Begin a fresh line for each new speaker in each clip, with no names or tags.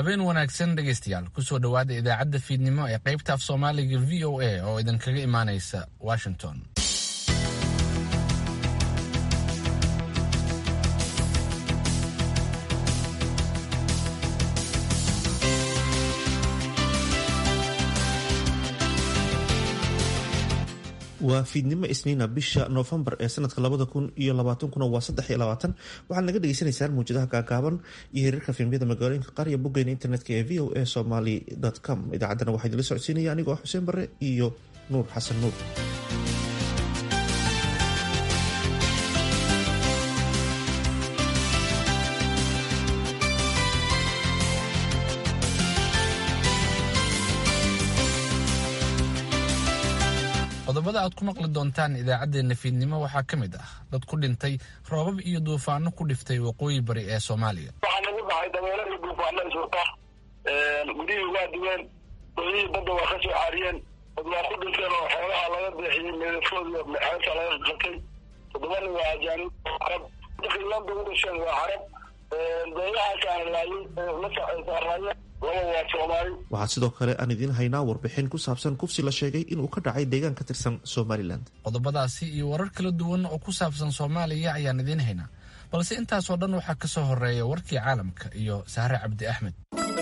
habeen wanaagsan dhegaystayaal kusoo dhowaada idaacadda fiidnimo ee qaybta af soomaaliga v o a oo idinkaga imaanaysa washington
waa fiidnimo isniina bisha noofembar ee sanadka labada kun iyo labaatankuna waa saddex iyo labaatan waxaad naga dhagaysanaysaan muwjadaha gaagaaban iyo hiriirka fiilmyada magaalooyinka qaar iyo boggeena internetka ee v o a somaly com idaacaddana waxaa idinla socodsiinaya anigoo xuseen barre iyo nuur xasan nuur
qodobada aad ku maqli doontaan idaacaddeenna fiidnimo waxaa ka mid ah dad ku dhintay roobab iyo duufaano ku dhiftay waqooyi bari ee soomaaliya
waxaa nagu dhacay dabeelo iyo duufaano iswata gudihii waa duween doodihii badda waa ka soo caariyeen dad waa ku dhinteen oo xoolaha laga deexiyey meedafkood iyo xeebta laga qatay toddoba nin waa ajaanib carab dadkii landa u dhasheen waa carab deegahaasaan laayay la saaraayeen laba waa soomaali
waxaa sidoo kale aan idiin haynaa warbixin ku saabsan kufsi la sheegay inuu ka dhacay deegaan ka tirsan somalilan
qodobadaasi iyo warar kala duwan oo ku saabsan soomaaliya ayaan idiin haynaa balse intaasoo dhan waxaa ka soo horeeya warkii caalamka iyo sahre cabdi axmed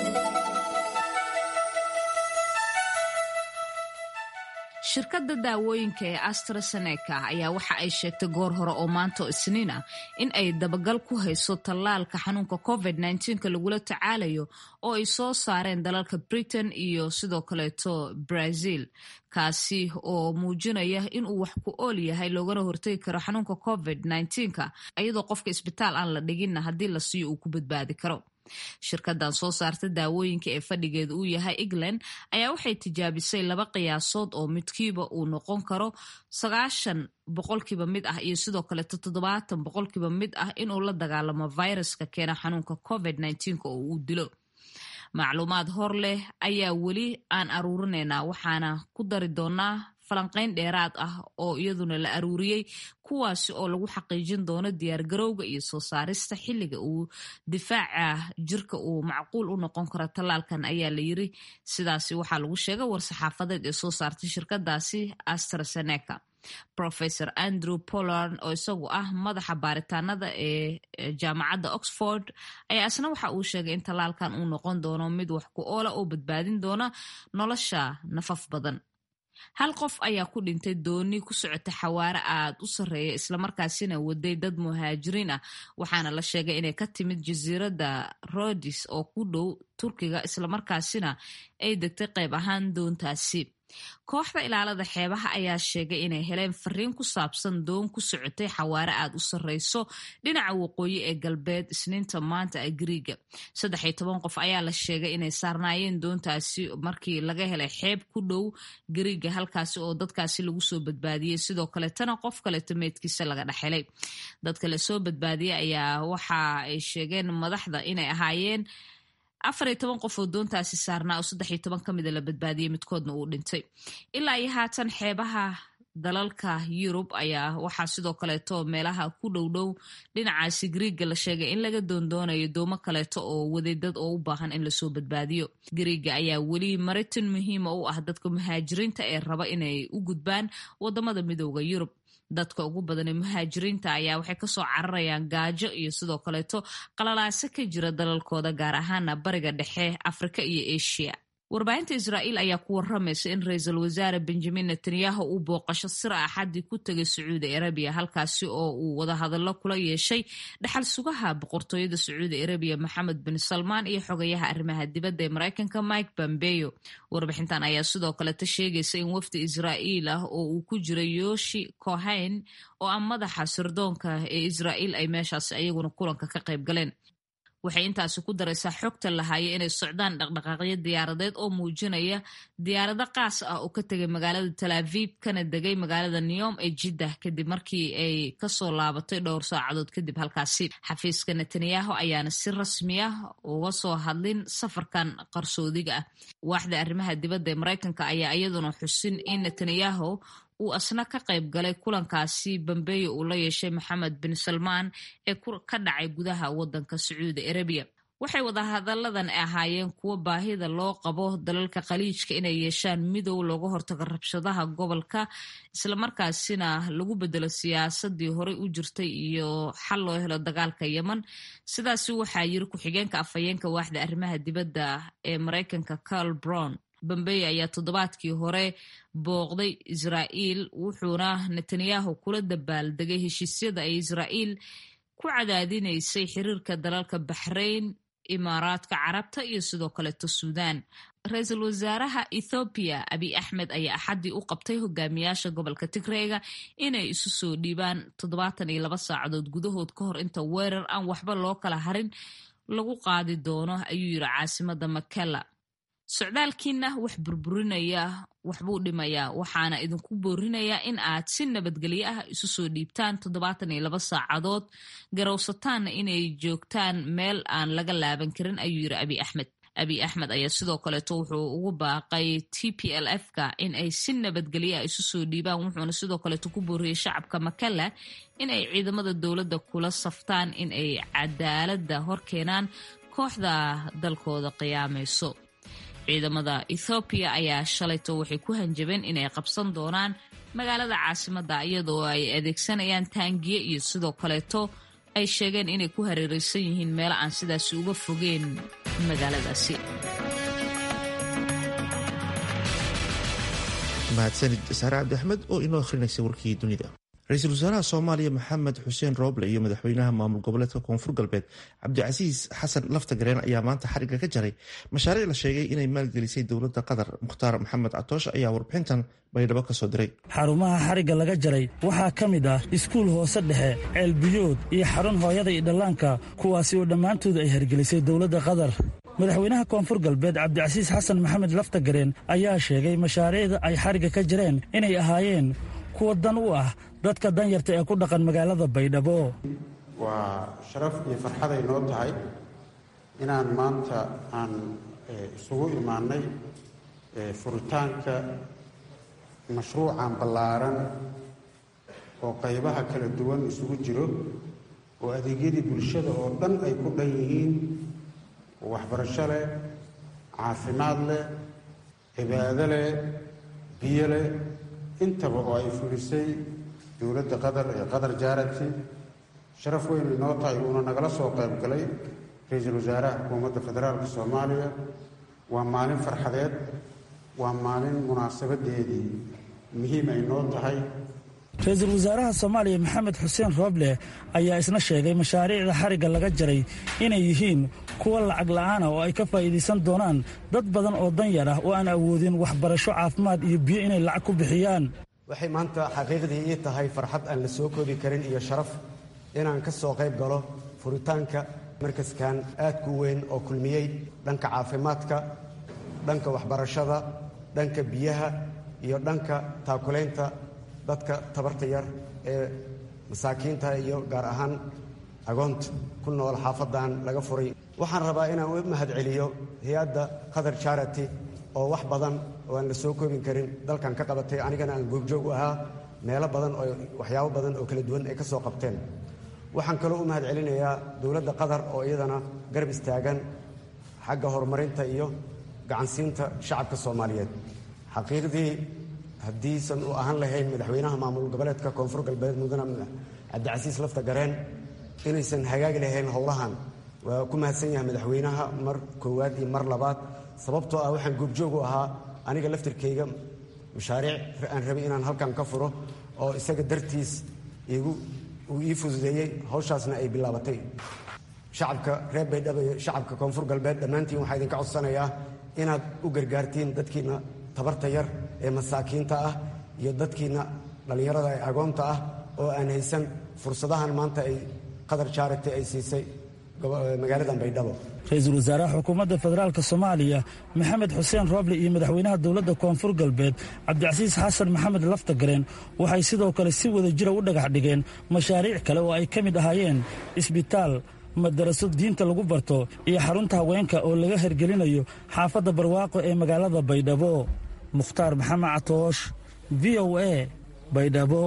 shirkadda daawooyinka ee astraseneca ayaa waxa ay sheegtay goor hore oo maanta oo isniin ah in ay dabagal ku hayso tallaalka xanuunka covid nka lagula tacaalayo oo ay soo saareen dalalka britain iyo sidoo kaleeto brazil kaasi oo muujinaya inuu wax ku ool yahay loogana hortegi karo xanuunka covid nka iyadoo qofka isbitaal aan la dhiginna haddii la siiyo uu ku badbaadi karo shirkadan soo saarta daawooyinka ee fadhigeedu uu yahay england ayaa waxay tijaabisay laba qiyaasood oo midkiiba uu noqon karo sagaashan boqolkiiba mid ah iyo sidoo kaleeto toddobaatan boqolkiiba mid ah inuu la dagaalamo viruska keena xanuunka covid oo uu dilo macluumaad hor leh ayaa weli aan aruurinaynaa waxaana ku dari doonaa falanqayn dheeraad ah oo iyaduna la aruuriyey kuwaasi oo lagu xaqiijin doono diyaargarowga iyo soo saarista xilliga uu difaaca jirka uu macquul u noqon karo tallaalkan ayaa la yiri sidaasi waxaa lagu sheegay war-saxaafadeed ee soo saartay shirkadaasi astraseneca professor andrew pollard oo isagu ah madaxa baaritaanada ee jaamacadda oxford ayaa isna waxa uu sheegay in tallaalkan uu noqon doono mid wax ku oola oo badbaadin doona nolosha nafaf badan hal qof ayaa ku dhintay dooni ku socota xawaare aad u sarreeya islamarkaasina waday dad muhaajiriin ah waxaana la sheegay inay ka timid jasiiradda rodis oo ku dhow turkiga islamarkaasina ay degtay qayb ahaan doontaasi kooxda ilaalada xeebaha ayaa sheegay inay heleen fariin ku saabsan doon ku socotay xawaare aad u sarreyso dhinaca waqooyi ee galbeed isniinta maanta ee gariiga saddex iyo toban qof ayaa la sheegay inay saarnaayeen doontaasi markii laga helay xeeb ku dhow gariiga halkaasi oo dadkaasi lagu soo badbaadiyey sidoo kaletana qof kaleto meedkiisa laga dhexhelay dadka lasoo badbaadiyey ayaa waxa ay sheegeen madaxda inay ahaayeen afar iyo toban qof oo doontaasi saarnaa oo saddex iyo toban ka mida la badbaadiyey midkoodna uu dhintay ilaa iyo haatan xeebaha dalalka yurub ayaa waxaa sidoo kaleeto meelaha ku dhowdhow dhinacaasi griiga la sheegay in laga doondoonayo doomo kaleeto oo wadeedad oo u baahan in lasoo badbaadiyo griiga ayaa weli maritin muhiima u ah dadka muhaajiriinta ee raba inay u gudbaan wadamada midooda yurub dadka ugu badanee muhaajiriinta ayaa waxay kasoo cararayaan gaajo iyo sidoo kaleeto qalalaaso ka jira dalalkooda gaar ahaana bariga dhexe afrika iyo asia warbaahinta israa'iil ayaa ku waramaysa in ra-iisul wasaare benjamin netanyahu uu booqasho sir axadii ku tegay sacuudi arabiya halkaasi oo uu wadahadallo kula yeeshay dhaxal sugaha boqortooyada sacuudi arabiya maxamed bin salmaan iyo xogayaha arrimaha dibadda ee mareykanka mike bambeyo warbixintan ayaa sidoo kaleta sheegaysa in wafdi israa'iil ah oo uu ku jira yoshi cohain oo ah madaxa sirdoonka ee israa'iil ay meeshaasi ayaguna kulanka ka qayb galeen waxay intaasi ku daraysaa xogta lahaaya inay socdaan dhaqdhaqaaqyo diyaaradeed oo muujinaya diyaarado qaas ah oo ka tegay magaalada talaavib kana degay magaalada newom ee jiddah kadib markii ay kasoo laabatay dhowr saacadood kadib halkaasi xafiiska netanyahu ayaana si rasmi ah uga soo hadlin safarkan qarsoodiga ah waaxda arrimaha dibadda ee mareykanka ayaa iyaduna xusin in netanyahu uu asna ka qayb galay kulankaasi bambeeyo uu la yeeshay maxamed bin salmaan ee ka dhacay gudaha wadanka sacuudi arabiya waxay wadahadalladan ahaayeen kuwo baahida loo qabo dalalka khaliijka inay yeeshaan midow looga hortago rabshadaha gobolka islamarkaasina lagu bedelo siyaasadii horey u jirtay iyo xal loo helo dagaalka yemen sidaasi waxaa yiri ku-xigeenka afhayeenka waaxda arrimaha dibadda ee maraykanka carl brown bambey ayaa toddobaadkii hore booqday israa'iil wuxuuna netanyahu kula dabaaldegay heshiisyada ay israa'iil ku cadaadinaysay xiriirka dalalka baxrayn imaaraadka carabta iyo sidoo kaleeto suudaan ra-iisul wasaaraha ethoobiya abiy axmed ayaa axaddii u qabtay hogaamiyaasha gobolka tigreega inay isu soo dhiibaan toddobaatan iyo laba saacadood gudahood ka hor inta weerar aan waxba loo kala harin lagu qaadi doono ayuu yiri caasimada makela socdaalkiina wax burburinaya waxbuu dhimayaa waxaana idinku boorinayaa in aad si nabadgelyo ah isu soo dhiibtaan toddobaatan iyo laba saacadood garowsataanna inay joogtaan meel aan laga laaban karin ayuu yiri abiy axmed abiy axmed ayaa sidoo kaleeto wuxuu ugu baaqay t p l f ka in ay si nabadgelyo ah isu soo dhiibaan wuxuuna sidoo kaleeto ku booriyey shacabka makala in ay ciidamada dowladda kula saftaan in ay cadaaladda horkeenaan kooxda dalkooda qiyaamayso ciidamada ethoobiya ayaa shalayto waxay ku hanjabeen inay qabsan doonaan magaalada caasimadda iyadoo ay adeegsanayaan taangiye iyo sidoo kaleeto ay sheegeen inay ku hareereysan yihiin meelo aan sidaasi uga fogeen magaaladaasi
mahadsanid saare cabdi axmed oo inoo akhrinaysa warkii dunida ra-iisul wasaaraha soomaaliya maxamed xuseen rooble iyo madaxweynaha maamul goboleedka koonfur galbeed cabdicasiis xasan laftagareen ayaa maanta xariga ka jaray mashaariic la sheegay inay maalgelisay dowladda qatar mukhtaar maxamed catoosh ayaa warbixintan baydhabo ka soo diray
xarumaha xarigga laga jaray waxaa ka mid ah iskuul hoose dhexe ceelbiyood iyo xarun hooyada iyo dhallaanka kuwaasi oo dhammaantooda ay hergelisay dowladda qatar madaxweynaha koonfur galbeed cabdicasiis xasan maxamed laftagareen ayaa sheegay mashaariicda ay xarigga ka jareen inay ahaayeen kuwa dan u ah dadka danyarta ee ku dhaqan magaalada baydhabo
waa sharaf iyo farxaday noo tahay inaan maanta aan isugu imaannay furitaanka mashruucan ballaaran oo qaybaha kala duwan isugu jiro oo adeegyadii bulshada oo dhan ay ku dhan yihiin waxbarasho leh caafimaad leh cibaado leh biyo leh intaba oo ay fulisay dowladda qatar ee qatar jaarati sharaf weyn inoo tahay uuna nagala soo qayb galay ra-iisul wasaaraha xukuumadda federaalka soomaaliya waa maalin farxadeed waa maalin munaasabadeedii muhiim ay noo tahay
ra-iisul wasaaraha soomaaliya maxamed xuseen rooble ayaa isna sheegay mashaariicda xarigga laga jaray inay yihiin kuwa lacag la'aana oo ay ka faa'iidaysan doonaan dad badan oo danyar ah oo aan awoodin waxbarasho caafimaad iyo biyo inay lacag ku bixiyaan
waxay maanta xaqiiqdii ii tahay farxad aan la soo koobi karin iyo sharaf inaan ka soo qayb galo furitaanka markaskan aadku weyn oo kulmiyey dhanka caafimaadka dhanka waxbarashada dhanka biyaha iyo dhanka taakulaynta dadka tabarta yar ee masaakiinta iyo gaar ahaan agoonta ku nool xaafadan laga furay waxaan rabaa inaan u mahad celiyo hay-adda qatar charity oo wax badan oo aan la soo koobin karin dalkan ka qabatay anigana aan goobjoog u ahaa meelo badan oo waxyaabo badan oo kala duwan ay ka soo qabteen waxaan kaloo u mahad celinayaa dowladda qatar oo iyadana garab istaagan xagga horumarinta iyo gacansiinta shacabka soomaaliyeed xaqiiqdii haddiisan u ahaan lahayn madaxweynaha maamul goboleedka koonfur galbeed mudane cabdicasiis lafta gareen inaysan hagaagi lahayn howlahan waa ku mahadsan yahay madaxweynaha mar koowaad iyo mar labaad sababtoo ah waxaan goobjoog u ahaa aniga laftirkayga mashaariic aan rabay inaan halkan ka furo oo isaga dartiis igu uu ii fududeeyey hawshaasna ay bilaabatay shacabka reer baydhabo iyo shacabka koonfur galbeed dhammaantiin waxaa idinka codsanayaa inaad u gargaartiin dadkiina tabarta yar ee masaakiinta ah iyo dadkiina dhallinyarada ee agoonta ah oo aan haysan fursadahan maanta ay qatar jaarati ay siisay magaaladan baydhabo
ra-iisul wasaaraha xukuumadda federaalk soomaaliya maxamed xuseen rooble iyo madaxweynaha dowladda koonfur galbeed cabdicasiis xasan maxamed laftagareen waxay sidoo kale si wada jira u dhagax dhigeen mashaariic kale oo ay ka mid ahaayeen isbitaal madaraso diinta lagu barto iyo xarunta haweenka oo laga hergelinayo xaafadda barwaaqo ee magaalada baydhabo mukhtaar maxamed catoosh v o a baydhabo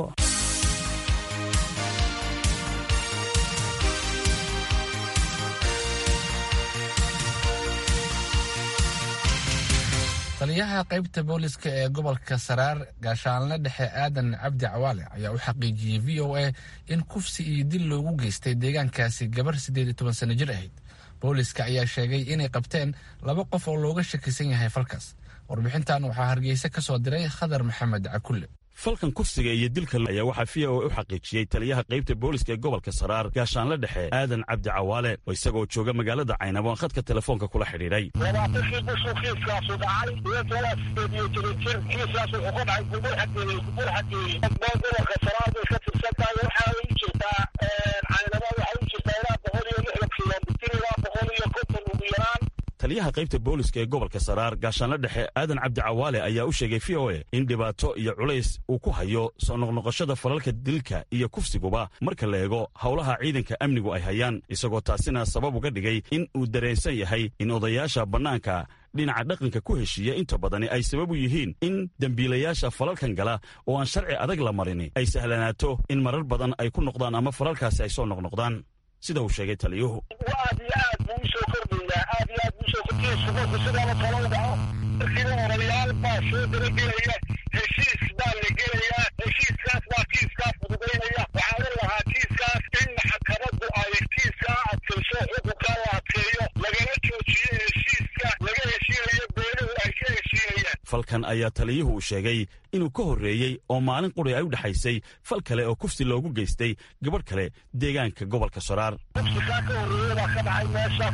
taliyaha qaybta booliska ee gobolka saraar gaashaanle dhexe aadan cabdi cawaale ayaa u xaqiijiyey v o a in kufsi iyo dil loogu geystay deegaankaasi gabar siddeed iyo toban sano jir ahayd booliska ayaa sheegay inay qabteen laba qof oo looga shakisan yahay falkaas warbixintan waxaa hargeysa ka soo diray khadar maxamed cakulle
falkan kufsiga iyo dilka ayaa waxaa v o a u xaqiijiyey taliyaha qaybta booliska ee gobolka saraar gaashaanle dhexe aadan cabdi cawaale oo isagoo jooga magaalada caynabo khadka telefoonka kula xidhiidhay
labaatankii bishuu kiiskaasu dhacay iyadoo sideed iyo toban jir kiiskaas wuxuu ka dhacay gubur xageeyey gubur xageeyey gobolka saraar bay ka tirsan tahay waxaa u jirtaa caynabo waxaa u jirtaa ilaa boqol iyo lixdan kilomitir ilaa boqol iyo konton ugu yaraan
taliyaha qaybta booliska ee gobolka saraar gaashaanle dhexe aadan cabdi cawaale ayaa u sheegay v o a in dhibaato iyo culays uu ku hayo soo noqnoqoshada falalka dilka iyo kufsiguba marka la eego howlaha ciidanka amnigu ay hayaan isagoo taasina sabab uga dhigay in uu dareensan yahay in odayaasha bannaanka dhinaca dhaqanka ku heshiiya inta badani ay sabab u yihiin in dembiilayaasha falalkan gala oo aan sharci adag la marin ay sahlanaato in marar badan ay ku noqdaan ama falalkaasi ay soo noqnoqdaan sida uu sheegay taliyuhu
aad iyo aad buu usoo kordhayaa aad iyo aad buu usoo kordhaya subanku sidaaba kala u dhaco markiiba odayaal baa soo daragelaya heshiis baa la gelayaa heshiiskaas baa kiiskaas fududaynaya waxaa u lahaa kiiskaas in maxkamaddu ay kiiskaa adkayso xukunkaa la adkeeyo lagala joojiyo heshiiska laga heshiinayo beeluhu ay ka heshiinayaan
falkan ayaa taliyuhu uu sheegay inuu ka horreeyey oo maalin quri ay u dhexaysay fal kale oo kufsi loogu geystay gabadh kale deegaanka gobolka soraar
kufsikaa ka horreeya baa ka dhacay meesha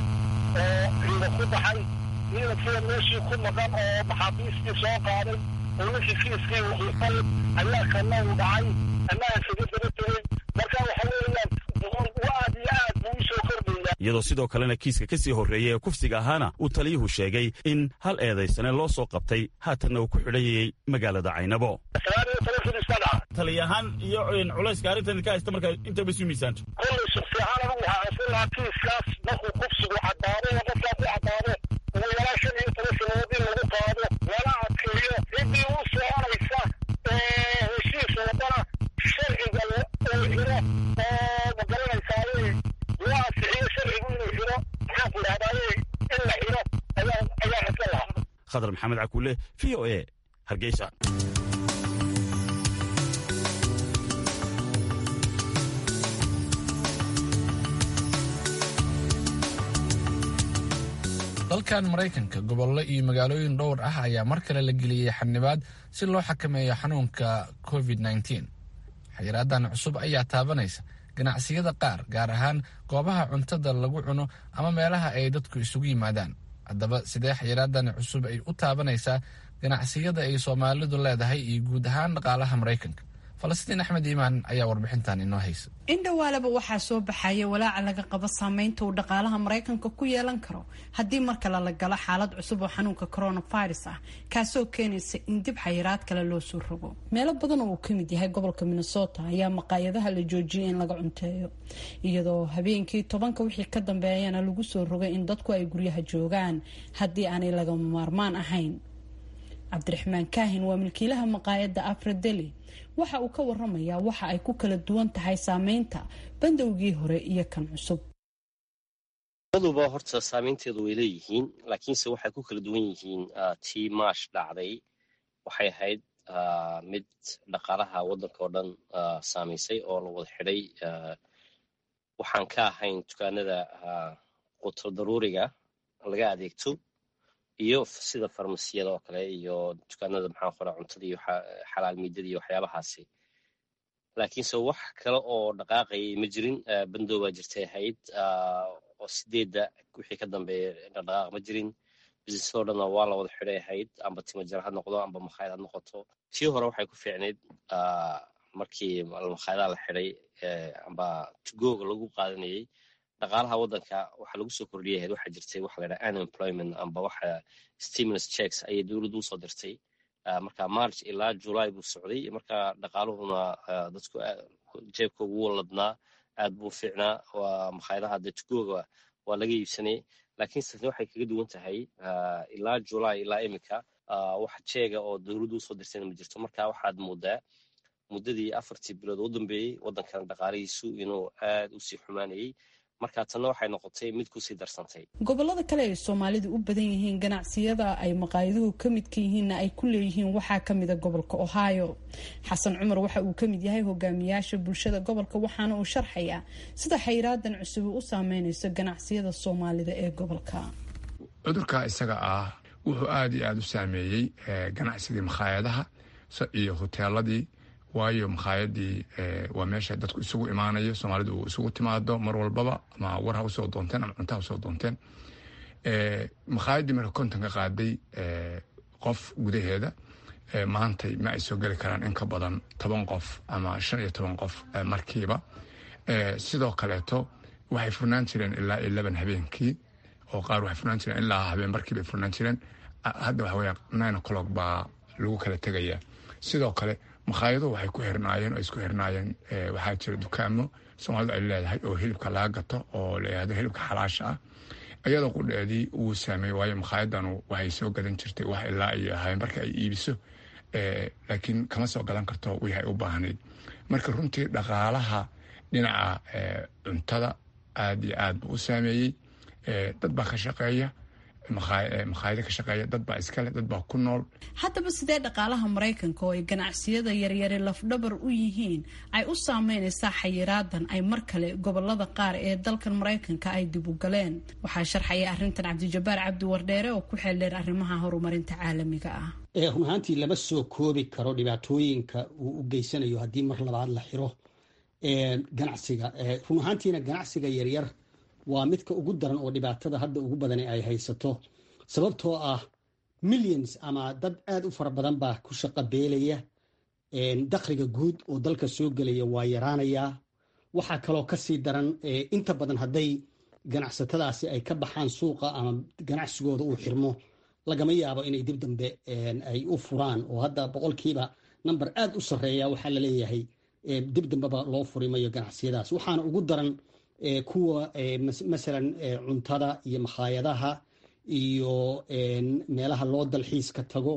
oo ciidan ku baxay ciidankii meeshii ku maqan oo maxaabiistii soo qaaday oo ninkii kiiskii wuxuufal ayaa kana u dhacay annaga kaga daba tegey marka waxa weeyaan aad iyo aad buu usoo kordhaya
iyadoo sidoo kalena kiiska ka sii horreeyey ee kufsiga ahaana uu taliyuhu sheegay in hal eedaysane loo soo qabtay haatanna uu ku xidhayayey magaalada caynabo
sagaal iyo toban kiis ka dhaca
taliyahaan iyo culayska arrintan ka haysta marka intaba isu miisaanto
kollay shaksiyahaan anigu waxaa codsan lahaa kiiskaas markuu kufsigu caddaado oo qofkaa ku caddaado ugu yaraan shan iyo toban sanadood in lagu qaado lana adkeeyo ciddii u soconaysa heshiis wadana sharciga uu xiro oo magaranaysaay loo ansixiyo sharcigu inuu xiro maxaan ku idhahdaay in la xiro ayaa ayaa codsan lahaa
khadar maxamed cakuule v o a hargeysa
dalkan maraykanka gobollo iyo magaalooyin dhowr ah ayaa mar kale la geliyey xanibaad si loo xakameeyo xanuunka covid nteen xayiraadan cusub ayaa taabanaysa ganacsiyada qaar gaar ahaan goobaha cuntada lagu cuno ama meelaha ay dadku isugu yimaadaan haddaba sidee xayiraadan cusub ay u taabanaysaa ganacsiyada ay soomaalidu leedahay iyo guud ahaan dhaqaalaha maraykanka falastiin axmed iimaan ayaa warbixintan inoo haysa
indhowaalaba waxaa soo baxaya walaaca laga qabo saameynta uu dhaqaalaha maraykanka ku yeelan karo haddii mar kale la galo xaalad cusub oo xanuunka coronavirus ah kaasoo keenaysa in dib xayiraad kale loo soo rogo meelo badan oo uu kamid yahay gobolka minnesota ayaa maqaayadaha la joojiyay in laga cunteeyo iyadoo habeenkii tobanka wixii ka dambeeyana lagu soo rogay in dadku ay guryaha joogaan haddii aanay lagama maarmaan ahayn cabdiraxmaan kaahin waa milkiilaha maqaayadda afradeli waxa uu ka waramayaa waxa ay ku kala duwan tahay saameynta bandowgii hore iyo kan cusub
labaduba horta saameynteedu way leeyihiin laakiinse waxay ku kala duwan yihiin tii maash dhacday waxay ahayd mid dhaqaalaha waddanka oo dhan saamaysay oo la wada xidhay waxaan ka ahayn dukaanada qutur daruuriga laga adeegto iyo sida farmasiyada oo kale iyo dukaanada maxaa qora cuntada iyo xalaal miidada iyo waxyaabahaasi laakiinse wax kale oo dhaqaaqayay ma jirin bandow baa jirtay ahayd oo sideedda wixii ka dambeeya dhaqdhaqaaq ma jirin businessadoo dhanna waa la wada xidhay ahayd amba timajar ha noqdo amba makhaayad ha noqoto tii hore waxay ku fiicnayd markii makhaayadaha la xidhay amba tugooga lagu qaadanayay dhaqaalaha waddanka waxaa lagu soo kordhiyay ahayd waxaa jirtay waxa la yidhaha unemployment amba waxa stimulus checks ayay dowladdu usoo dirtay marka march ilaa july buu socday marka dhaqaaluhuna dadku jeebka ugu waladnaa aad buu fiicnaa waa makhaayadaha dee tugooga waa laga iibsanay laakiin sasne waxay kaga duwan tahay ilaa july ilaa iminka wax jeega oo dowladdu usoo dirtayna ma jirto marka waxaad moodaa muddadii afartii bilood u dambeeyey waddankan dhaqaalihiisu inuu aad u sii xumaanayay marka tanna waxay noqotay mid kusii darsantay
gobolada kale ay soomaalidu u badan yihiin ganacsiyada ay maqaayaduhu ka midka yihiinna ay ku leeyihiin waxaa kamida gobolka ohio xasan cumar waxa uu kamid yahay hogaamiyaasha bulshada gobolka waxaana uu sharxayaa sida xayraadan cusubi u saameyneyso ganacsiyada soomaalida ee gobolka
cudurka isaga ah wuxuu aada iyo aada u saameeyey ganacsigii makhaayadaha iyo hoteeladii waayo makhaayadii waa meesha dadku isugu imaanayo soomaalidu uu isugu timaado mar walbaba ama war ha usoo doonteen ama cunta ha usoo doonteen makhaayadii marka konton ka qaaday qof gudaheeda maantay ma ay soo geli karaan in ka badan toban qof ama shan iyo toban qof markiiba sidoo kaleeto waxay furnaan jireen ilaa iyo laban habeenkii oo qaar waxay furnaan jireen ilaa habeen barkiibay furnaan jireen hadda waxa weya nine o'clock baa lagu kala tegaya sidoo kale makhaayado waxay ku xirnaayeen oo isku xirnaayeen waxaa jira dukaamo soomaalidu ay leedahay oo hilibka laga gato oo la yihahdo hilibka xalaasha ah iyadoo qudheedii uu saameeyey waayo makhaayadanu waxay soo gadan jirtay wax ilaa iyo habeenbarka ay iibiso laakiin kama soo gadan karto wixii ay u baahnayd marka runtii dhaqaalaha dhinaca cuntada aada iyo aad buu u saameeyey dad baa ka shaqeeya makhaayado ka shaqeeya dad baa iskale dad baa ku nool
haddaba sidee dhaqaalaha maraykanka oo ay ganacsiyada yaryari lafdhabar u yihiin ay u saameynaysaa xayiraadan ay mar kale gobolada qaar ee dalkan maraykanka ay dib u galeen waxaa sharxaya arrintan cabdijabaar cabdi wardheere oo ku xeeldheer arrimaha horumarinta caalamiga ah
run ahaantii lama soo koobi karo dhibaatooyinka uu u geysanayo haddii mar labaad la xiro ganacsiga run ahaantiina ganacsiga yaryar waa midka ugu daran oo dhibaatada hadda ugu badan ay haysato sababtoo ah millions ama dad aad u fara badan baa ku shaqo beelaya dakhliga guud oo dalka soo gelaya waa yaraanayaa waxaa kaloo kasii daran inta badan hadday ganacsatadaasi ay ka baxaan suuqa ama ganacsigooda uu xirmo lagama yaabo inay dib dambe ay u furaan oo hadda boqolkiiba number aad u sarreeya waxaa laleeyahay dib dambeba loo furi mayo ganacsiyadaas waxaana ugu daran kuwa masalan cuntada iyo makhaayadaha iyo meelaha loo dalxiiska tago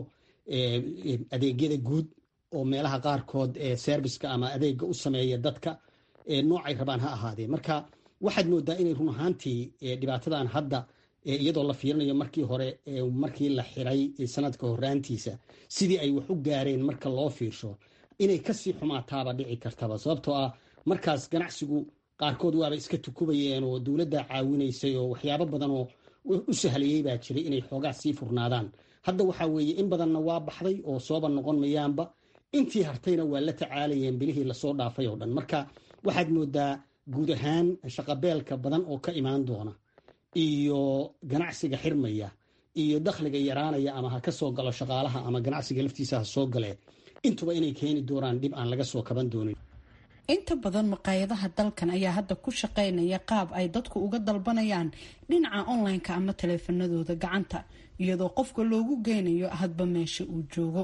adeegyada guud oo meelaha qaarkood serviska ama adeega u sameeya dadka noocay rabaan ha ahaadee marka waxaad moodaa inay run ahaantii dhibaatadan hadda iyadoo la fiirinayo markii hore markii la xiray sanadka horaantiisa sidii ay wax u gaareen marka loo fiirsho inay kasii xumaataaba dhici kartaba sababtoo ah markaas ganacsigu qaarkood waaba iska tukubayeen oo dowladda caawinaysay oo waxyaabo badan oo u sahlayey baa jiray inay xoogaa sii furnaadaan hadda waxaa weeye in badanna waa baxday oo sooba noqon mayaanba intii hartayna waa la tacaalayeen bilihii lasoo dhaafay oo dhan marka waxaad moodaa guud ahaan shaqabeelka badan oo ka imaan doona iyo ganacsiga xirmaya iyo dakhliga yaraanaya ama ha ka soo galo shaqaalaha ama ganacsiga laftiisa ha soo gale intuba inay keeni doonaan dhib aan laga soo kaban doonin
inta badan maqaayadaha dalkan ayaa hadda ku shaqaynaya qaab ay dadku uga dalbanayaan dhinaca online-ka ama taleefanadooda gacanta iyadoo qofka loogu geynayo hadba meesha uu joogo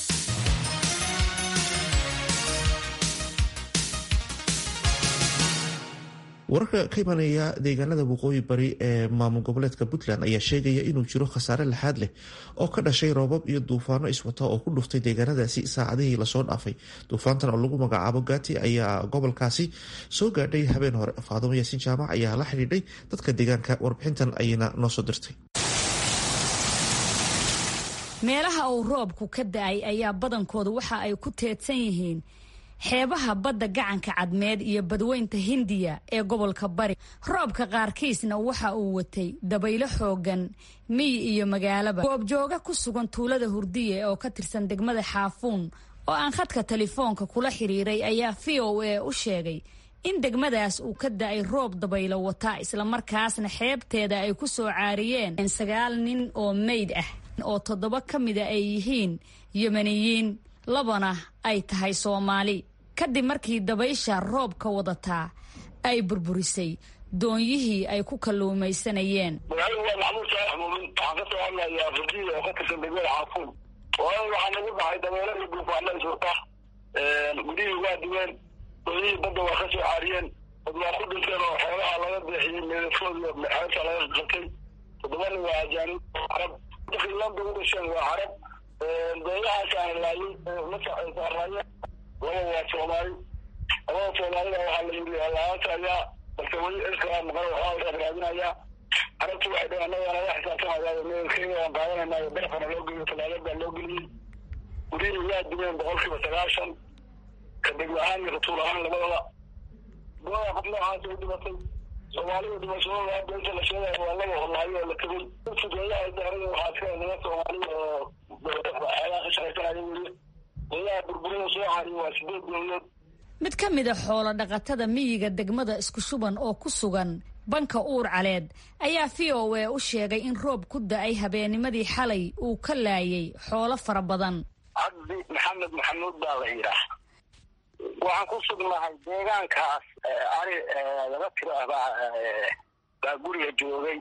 wararka ka imanaya deegaanada waqooyi bari ee maamul goboleedka puntland ayaa sheegaya inuu jiro khasaare laxaad leh oo ka dhashay roobab iyo duufaano iswata oo ku dhuftay deegaanadaasi saacadihii lasoo dhaafay duufaantan oo lagu magacaabo gaati ayaa gobolkaasi soo gaadhay habeen hore faadumo yaasiin jaamac ayaa la xidhiidhay dadka deegaanka warbixintan ayayna noo soo dirtay
meelaha uu roobku ka da-ay ayaa badankooda waxa ay ku teedsan yihiin xeebaha badda gacanka cadmeed iyo badweynta hindiya ee gobolka bari roobka qaarkiisna waxa uu watay dabaylo xoogan miyi iyo magaalaba goobjooga ku sugan tuulada hurdiye oo ka tirsan degmada xaafuun oo aan khadka telefoonka kula xiriiray ayaa v o a u sheegay in degmadaas uu ka da-ay roob dabaylo wata islamarkaasna xeebteeda ay ku soo caariyeen sagaal nin oo meyd ah oo toddoba ka mida ay yihiin yemeniyiin labana ay tahay soomaali kadib markii dabaysha roobka wadataa ay burburisay doonyihii ay ku kalluumaysanayeen
magaaladu waa maxmuud saalax muumin waxaan ka soo hadlayaa furdiya oo ka tirsan degmada xaafuun waayo waxaa nagu dhacay dabeelo iyo duufaano iswata gudihii waa duween doonyihii badda waa ka soo caariyeen dad waa ku dhinteen oo xoolaha laga deexiyey meedadkooda xeebta laga qatay toddobana waa ajaanib carab landa u dhasheen waa carab dooyahaasaan laayay la saarnaayeen laba waa soomaali labada soomaalida waxaa la yidhi laanta ayaa balse weli ilkaa maqan waxaa raadinayaa carabtu waxay dhaheen annaga naga xisaabtamaya meelkeeda aan qaadanaynayo dheefana loo geliyo talaagad baa loo geliyey gurihii waa dumeen boqolkiiba sagaashan ka degmo ahaan iyo ratuul ahaan labadaba gooda qof noocaas u dhimatay soomaalida dhimashadooda hadda inta la sheegayo waa laga horlahayo oo la tegey fudeeyaha daarada waxaa iska niman soomaalida oo xeelaha ka shaqaysanaya weli goodaha burburida soo cariyo waa sideed dowladood
mid ka mid a xoolo dhaqatada miyiga degmada isku shuban oo ku sugan banka uur caleed ayaa v o a u sheegay in roob ku da-ay habeennimadii xalay uu ka laayay xoolo fara badan
cabdi maxamed maxamuud baa la yidhaah waxaan ku sugnahay deegaankaas ari laba tiro ah baa baa guriga joogay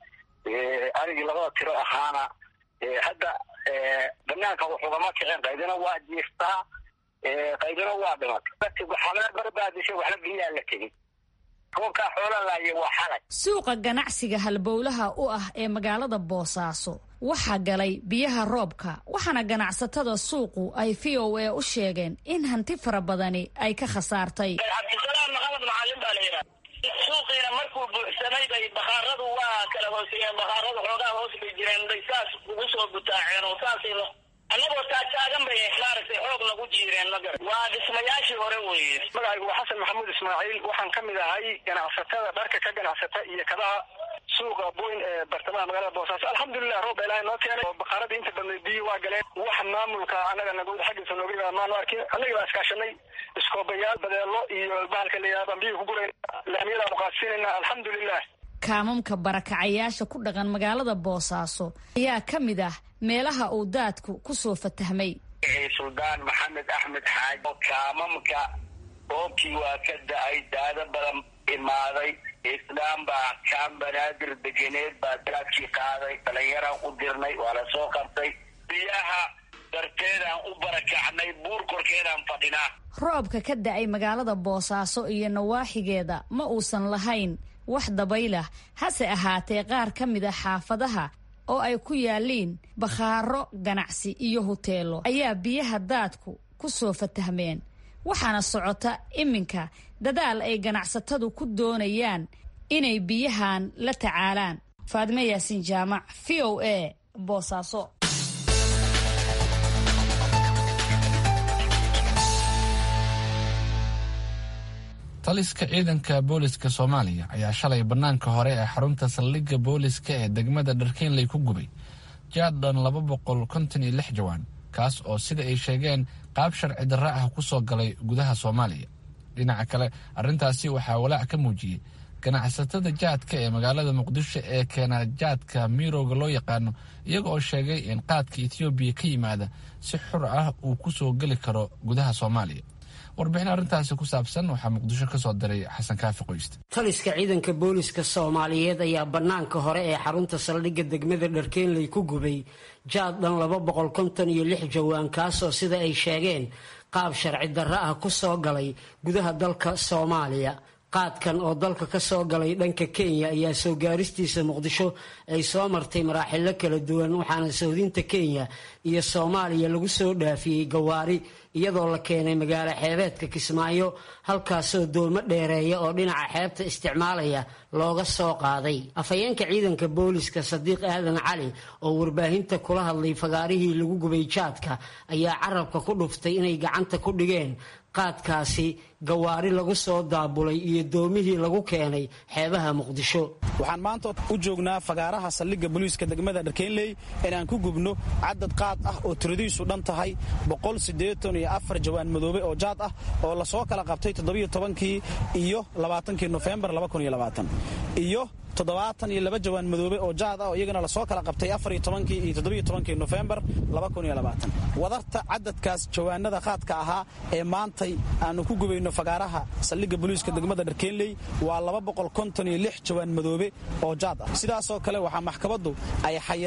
arigii labada tiro ahaana hadda banaanka waxugama kicin qaydina waa jiiftaa qaydina waa dhimatay waxna barbaadishay waxna biyaa la tegey roobkaa xoola laaya waa xalay
suuqa ganacsiga halbowlaha u ah ee magaalada boosaaso waxaa galay biyaha roobka waxaana ganacsatada suuqu ay v o a u sheegeen in hanti fara badani ay ka khasaartay
cabdisalaam maxamed macalin baa la yidhaha suuqiina markuu buuxsamay bay bakhaaradu waa kala hooseeyeen bakhaaradu xoogaa hoos bay jireen bay saas ugu soo butaaceen oo saasay annagoo taagtaagan bay maaragtay xoog nagu jiireen magar waa dhismayaashii hore weeye magacaygu waa xasan maxamuud ismaaciil waxaan ka mid ahay ganacsatada dharka ka ganacsata iyo kabaha suuqa boyn ee bartamaha magaalada boosaaso alxamdulilah roob baa ilaahay noo keenay oo bakaaradii inta badnay biyo waa galeen wax maamulka annaga nagu xaggiisa nooga yimaada maanu arkin annagii baa iskaashanay iskoobayaal badeelo iyo bahalka la yidhahda baan biyo ku gurayna laamiyadaanu qaadsiinayna alxamdulilah
kaamamka barakacayaasha ku dhaqan magaalada boosaaso ayaa ka mid ah meelaha uu daadku ku soo fatahmay
suldaan maxamed axmed xaaj oo kaamamka roobkii waa ka da-ay daado badan imaaday islaam baa kaan banaadir degeneed baa daadkii qaaday dhalinyaraan u dirnay waa la soo qabtay biyaha darteedaan u barakacnay buur korkeedaan fadhinaa
roobka ka da-ay magaalada boosaaso iyo nawaaxigeeda ma uusan lahayn wax dabaylah hase ahaatee qaar ka mid a xaafadaha oo ay ku yaalliin bakhaaro ganacsi iyo huteelo ayaa biyaha daadku ku soo fatahmeen waxaana socota iminka dadaal ay ganacsatadu ku doonayaan inay biyahan la tacaalaan faadime yaasiin jaamac v o a boosaaso
taliska ciidanka booliska soomaaliya ayaa shalay bannaanka hore ee xarunta saldhigga booliska ee degmada dharkeenley ku gubay jaadhan laba boqol konton iyo lix jawaan kaas oo sida ay sheegeen qaab sharci darra ah ku soo galay gudaha soomaaliya dhinaca kale arrintaasi waxaa walaac ka muujiyey ganacsatada jaadka ee magaalada muqdisho ee keena jaadka miirowga loo yaqaano iyaga oo sheegay in qaadka etoobiya ka yimaada si xur ah uu ku soo geli karo gudaha soomaaliya warbixin arrintaasi ku saabsan waxaa muqdisho ka soo diray xasan kaafi qoyste
taliska ciidanka booliska soomaaliyeed ayaa bannaanka hore ee xarunta saldhigga degmada dharkeenley ku gubay jaad dhan laba boqol konton iyo lix jawaan kaasoo sida ay sheegeen qaab sharci darro ah ku soo galay gudaha dalka soomaaliya qaadkan oo dalka ka soo galay dhanka kenya ayaa soo gaaristiisa muqdisho ay soo martay maraaxilo kala duwan waxaana sohdinta kenya iyo soomaaliya lagu soo dhaafiyey gawaari iyadoo la keenay magaalo xeebeedka kismaayo halkaasoo doomo dheereeya oo dhinaca xeebta isticmaalaya looga soo qaaday afhayeenka ciidanka booliska sadiiq aadan cali oo warbaahinta kula hadlay fagaarihii lagu gubay jaadka ayaa carabka ku dhuftay inay gacanta ku dhigeen qaadkaasi gawaari lagu soo daabulay iyo doomihii lagu keenay xeebaha muqdisho
waxaan maanta u joognaa fagaaraha saldhigga booliiska degmada dharkeenley inaan ku gubno cadad qaad ah oo tiradiisu dhan tahay boqol siddeetan iyo afar jawaan madoobe oo jaad ah oo lasoo kala qabtay toddobiyo tobankii iyo labaatankii nofembar laba kun iyo labaatan iyo toddobaatan iyo laba jawaan madoobe oo jaad ah oo iyagana lasoo kala qabtay afar iyo tobankii iyo toddobiyo tobankii nofembar laba kun iyo labaatan wadarta cadadkaas jawaanada qaadka ahaa ee maantay aanu ku gubayno fagaaraha saldhigga booliiska degmada dharkeenley waa laba boqol konton iyo lix jawaan madoobe oo jaad ah sidaasoo kale waxaa maxkamaddu ay xayiraad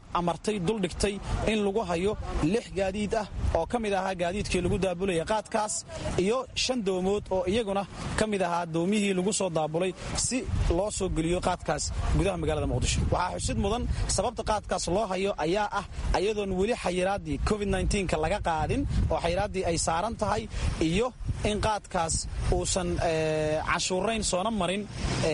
amartay duldhigtay in lagu hayo lix gaadiid ah oo ka mid ahaa gaadiidkii lagu daabulaya qaadkaas iyo shan doomood oo iyaguna ka mid ahaa doomihii lagu soo daabulay si loo soo geliyo qaadkaas gudaha magaalada muqdisho waxaa xusid mudan sababta qaadkaas loo hayo ayaa ah ayadoon weli xayiraaddii covid ka laga qaadin oo xayiraaddii ay saaran tahay iyo in qaadkaas uusan cashuurayn soona marin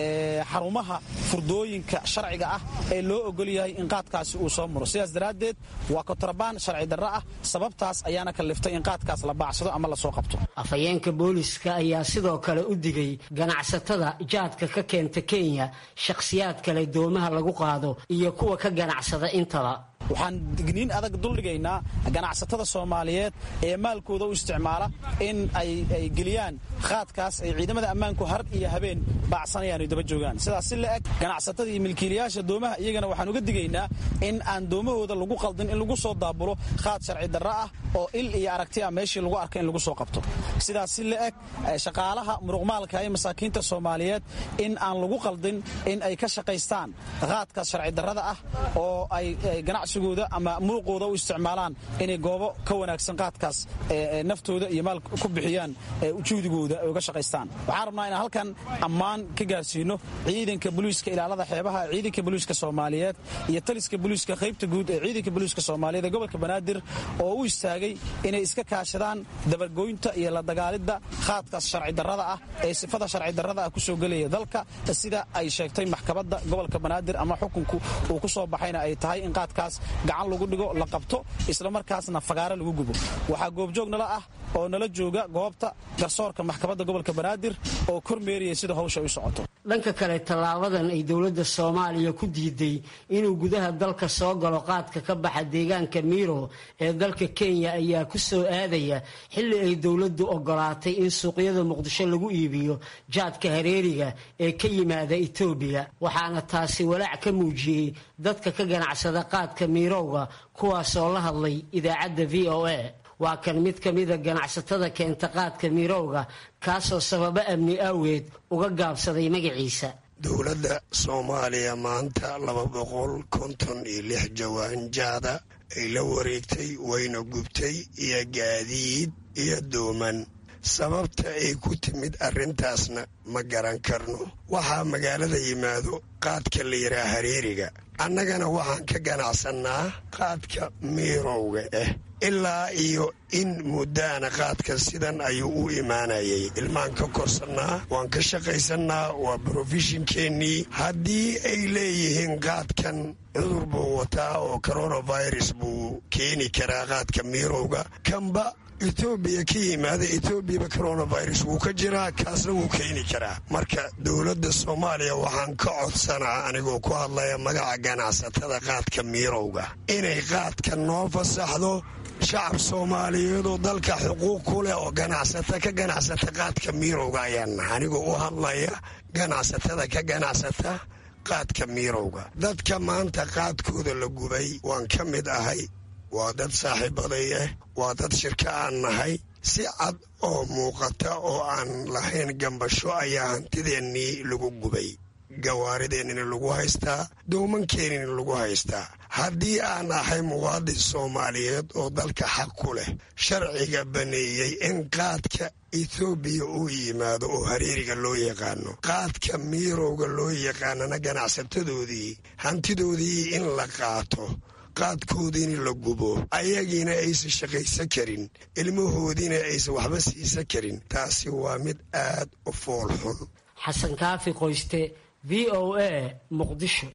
xarumaha furdooyinka sharciga ah ee loo ogol yahay in qaadkaasi uu soo maro sidaas daraaddeed waa kotrabaan sharci darro ah sababtaas ayaana kalliftay in qaadkaas la baacsado ama lasoo qabto
afhayeenka booliska ayaa sidoo kale u digay ganacsatada jaadka ka keenta kenya shakhsiyaad kale doomaha lagu qaado iyo kuwa ka ganacsada intaba
waxaan digniin adag duldhigaynaa ganacsatada soomaaliyeed ee maalkooda u isticmaala in ay geliyaan qaadkaas ay ciidamada ammaanku har iyo habeen baacsanayaan ay daba joogaan sidaas si la eg ganacsatada iyo milkiilayaasha doomaha iyagana waxaan uga digaynaa in aan doomahooda lagu qaldin in lagu soo daabulo qaad sharci darro ah oo il iyo aragti ah meeshii lagu arka in lagu soo qabto sidaas si la eg shaqaalaha muruqmaalka ee masaakiinta soomaaliyeed in aan lagu qaldin in ay ka shaqaystaan qaadkaas sharci darrada ah oo ay ganacsi ama muuqooda u isticmaalaan inay goobo ka wanaagsan qaadkaas naftooda iyo maal ku bixiyaan juhdigooda ay uga shaqaystaan waxaan rabnaa inaan halkan ammaan ka gaarsiino ciidanka boliiska ilaalada xeebaha ciidanka boliiska soomaaliyeed iyo taliska boliiska qaybta guud ee ciidanka boliiska soomaaliyeed ee gobolka banaadir oo u istaagay inay iska kaashadaan dabargoynta iyo la dagaalidda qaadkaas sharci darrada ah ee sifada sharci darrada ah kusoo gelaya dalka sida ay sheegtay maxkamadda gobolka banaadir ama xukunku uu ku soo baxayna ay tahay in qaadkaas gacan lagu dhigo la qabto islamarkaasna fagaare lagu gubo waxaa goobjoog nala ah oo nala jooga goobta garsoorka maxkamadda gobolka banaadir oo kormeeriyay sida hawsha u socoto
dhanka kale tallaabadan ay dowladda soomaaliya ku diiday inuu gudaha dalka soo galo qaadka ka baxa deegaanka miiro ee dalka kenya ayaa ku soo aadaya xilli ay dowladdu ogolaatay in suuqyada muqdisho lagu iibiyo jaadka hareeriga ee ka yimaada etoobiya waxaana taasi walaac ka muujiyey dadka ka ganacsada qaadka miirowga kuwaasoo la hadlay idaacadda v o a waa kan mid ka mida ganacsatada keenta qaadka miirowga kaasoo sababo amni aaweed uga gaabsaday magaciisa
dowladda soomaaliya maanta laba boqol konton iyo lix jawaan jaada ay la wareegtay wayna gubtay iyo gaadiid iyo dooman sababta ay ku timid arrintaasna ma garan karno waxaa magaalada yimaado qaadka la yidhaha hareeriga annagana waxaan ka ganacsannaa qaadka miirowga ah ilaa iyo in muddaana qaadka sidan ayuu u imaanayay ilmaan ka korsannaa waan ka shaqaysannaa waa brofeshinkeennii haddii ay leeyihiin qaadkan cudur buu wataa oo coronavirus buu keeni karaa qaadka miirowga kanba etoobiya ka yimaada etoobiyaba coronavirus wuu ka jiraa kaasna wuu keeni karaa marka dowladda soomaaliya waxaan ka codsanaa anigoo ku hadlaya magaca ganacsatada qaadka miirowga inay qaadka noo fasaxdo shacab soomaaliyeed oo dalka xuquuq ku leh oo ganacsata ka ganacsata qaadka miirowga ayaan nahay anigoo u hadlaya ganacsatada ka ganacsata qaadka miirowga dadka maanta qaadkooda la gubay waan ka mid ahay waa dad saaxiibaday ah waa dad shirka aan nahay si cad oo muuqata oo aan lahayn gambasho ayaa hantideennii lagu gubay gawaarideennina lagu haystaa dowmankeenina lagu haystaa haddii aan ahay muwaadin soomaaliyeed oo dalka xaq ku leh sharciga baneeyey in qaadka etoobiya uu yimaado oo hareeriga loo yaqaano qaadka miirowga loo yaqaanana ganacsatadoodii hantidoodii in la qaato qaadkoodiina la gubo ayagiina aysan shaqaysan karin ilmahoodiina aysan waxba siisan karin taasi waa mid aad u fool xun
xasan kaafi qoyste v o a muqdisho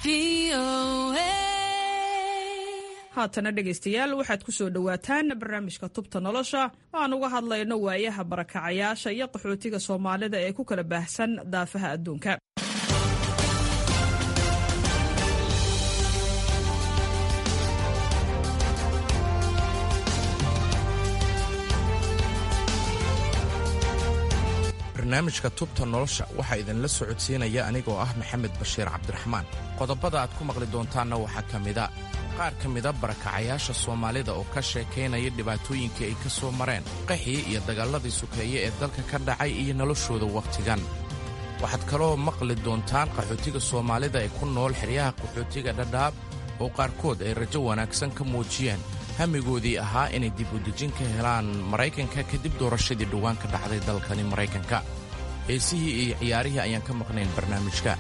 haatana dhegaystayaal waxaad ku soo dhowaataan barnaamijka tubta nolosha aan uga hadlayno waayaha barakacayaasha iyo qaxootiga soomaalida ee ku kala baahsan daafaha adduunka
barnaamijka tubta nolosha waxaa idinla socodsiinaya anigoo ah maxamed bashiir cabdiraxmaan qodobada aad ku maqli doontaanna waxaa ka mida qaar ka mida barakacayaasha soomaalida oo ka sheekaynaya dhibaatooyinkii ay ka soo mareen qaxii iyo dagaalladii sukeeye ee dalka ka dhacay iyo noloshooda wakhtigan waxaad kaloo maqli doontaan qaxootiga soomaalida ee ku nool xeryaha qaxootiga dhadhaab oo qaarkood ay rajo wanaagsan ka muujiyeen hamigoodii ahaa inay dib udejin ka helaan maraykanka kadib doorashadii dhowaan ka dhacday dalkani maraykanka heesihii iyo ciyaarihii ayaan ka maqnayn barnaamijka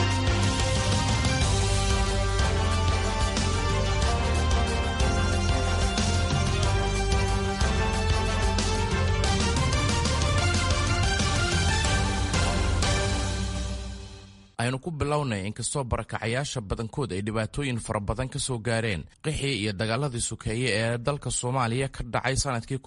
aynu ku bilownay inkastoo barakacayaasha badankood ay dhibaatooyin fara badan ka soo gaareen qixii iyo dagaaladii sukeeye ee dalka soomaaliya ka dhacay sannadkii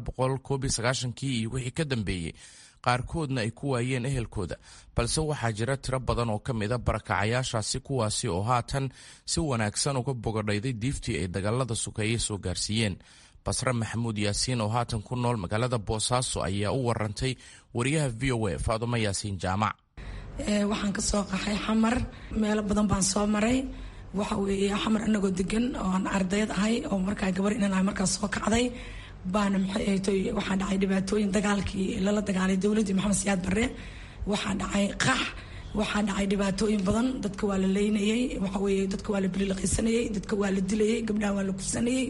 kii iyo wixii ka dambeeyey qaarkoodna ay ku waayeen ehelkooda balse waxaa jira tiro badan oo ka mida barakacayaashaasi kuwaasi oo haatan si wanaagsan uga bogadhayday diiftii ay dagaalada sukeeye soo gaarsiiyeen basre maxamuud yaasiin oo haatan ku nool magaalada boosaaso ayaa u warantay wariyaha v o a faadumo yaasiin jaamac
waxaan ka soo qaxay xamar meelo badan baan soo maray waxa weeye xamar anagoo degan oo aan ardayd ahay oo markaa gabar inan ahay markaas soo kacday baana maxay ahaytoy waxaa dhacay dhibaatooyin dagaalkii lala dagaalay dowladdii maxamed siyaad barre waxaa dhacay qax waxaa dhacay dhibaatooyin badan dadka waa la leynayey waxa weeye dadka waa la bililiqaysanayey dadka waa la dilayey gabdhaha waa la kufsanayey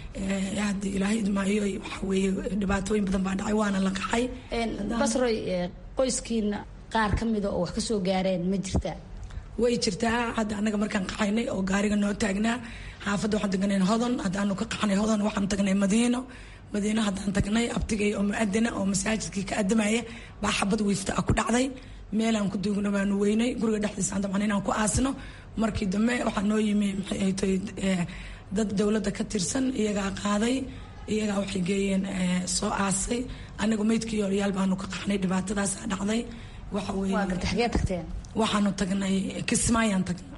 haddii ilaahay idmaayo waxa weeye dhibaatooyin badan baa dhacay waana la qaxay
basroy qoyskiina qaar ka mida oo wax ka soo gaareen ma jirtaa
way jirtaa hadda anaga markaan qaxaynay oo gaariga noo taagnaa xaafadda waxaan tagnay hodon haddaanu ka qaxnay hodon waxaan tagnay madiino madiino haddaan tagnay abtigay oo muadina oo masaajidkii ka adamaya baa xabad wiifta ah ku dhacday meelaan ku duugno baanu weynay guriga dhexdiisa aan dabcan inaan ku aasno markii dambe waxaa noo yimi maxay ahaytoy dad dowladda ka tirsan iyagaa qaaday iyagaa waxay geeyeen soo aasay anagu meydkii yoolyaal baanu ka qaxnay dhibaatadaasaa dhacday waxa
weeye
waxaanu tagnay kismaayaan tagnay